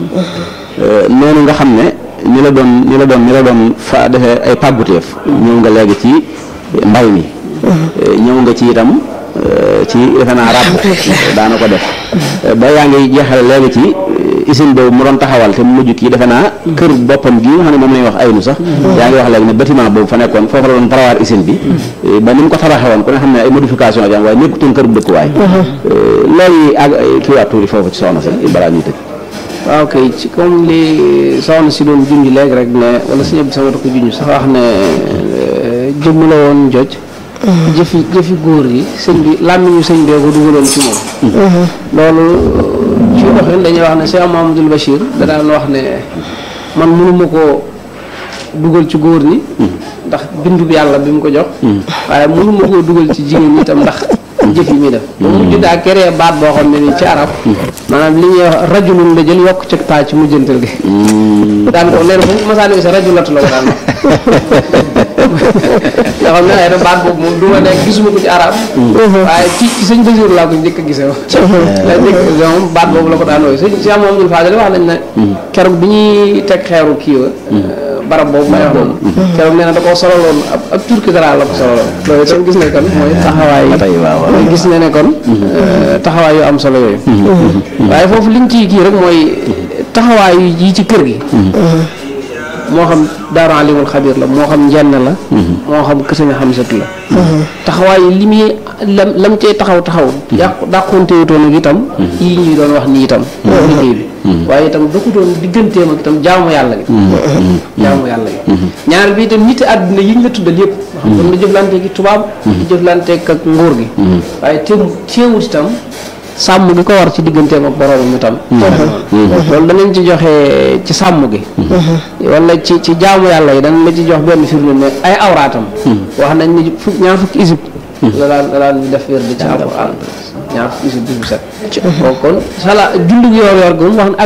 noonu nga xam ne ni la doon ni la doon ni la doon fa defee ay pàgguteef ñëw nga léegi ci mbay mi ñëw nga ci itam ci defe naa ràbb daana ko def ba yaa ngi jeexale léegi ci usine boobu mu doon taxawal te mu mujj kii defe naa kër boppam gi nga xam ne moom lañuy wax aynu sax yaa ngi wax léegi ne bâtiment boobu fa nekkoon foofu la doon parawaar usine bi ba ni mu ko tabaxee woon ku ne xam ne ay modification jam waaye nekkutoon kër bu dëkkuwaay loolu yi ak kii waat tuuti foofu ci soxna si balaa ñuy tëj waaw kay ci comme li soxna si doon junj léegi rek ne wala si ñëpp sama ko junj sax wax ne jëmm la woon joj jëfi jëfi góor yi sëñ bi làmmiñu sëñ bee ko dugaloon ci moom loolu ci doxin dañuy wax ne Cheikh Mahamadul Bachir da daan wax ne man mënuma koo dugal ci góor ñi ndax bindu bi yàlla bi mu ko jox waaye mënuma koo dugal ci jigéen ñi itam ndax jëf yi muy def ba mujj daa créé baat boo xam ne ni ci arab maanaam li ñuy wax rajulun la jël yokk ci taa ci mujjantal gi daan ko nee na fu masaani sa rajulatu la ko daan nga xam ne xëy na baat boobu moom du ma nekk gisuma ko ci arab waaye ci ci sëñ Basiir laa ko njëkk a gisee la njëkk a gisee moom baat boobu la ko daan wooyu sëñ si am moom Fadel wax nañ ne keroog bi ñuy teg xeeru kii wa barab boobu may wax noonu keroog nee na da koo sololoon ab ab turki dara la ko sololoon loolu itam gis ne kon mooy taxawaay mooy gis ne ne kon taxawaay yu am solo yooyu waaye foofu liñ ciy kii rek mooy taxawaay yi ci kër gi moo xam daaru alimul xabir la moo xam njenn la moo xam kër nga xam satu la taxawaay li muy lam lam cee taxaw taxaw yàqu dàqonte wutoon ak itam yii ñuy doon wax nii itam liggéey bi waaye itam dokutoon digganteem ak itam jaamu yàlla gi jaamu yàlla gi ñaareel bi itam nit àdduna yi ñu la tuddal yëpp xam doon na jëflanteeg tubaab di jëflanteeg ak nguur gi waaye teew teewut itam sàmm gi ko war ci digganteem ak boroomam itam loolu danañ ci joxe ci sàmm gi wala ci ci jaamu yàlla yi danañ la ci jox benn firnde ne ay awraatam wax nañ ni fukk ñaar fukki isib la daan la daan def wér di ci alxuraan ñaar fukki isib bis bu set kon sala julli yoor yoor gi moom wax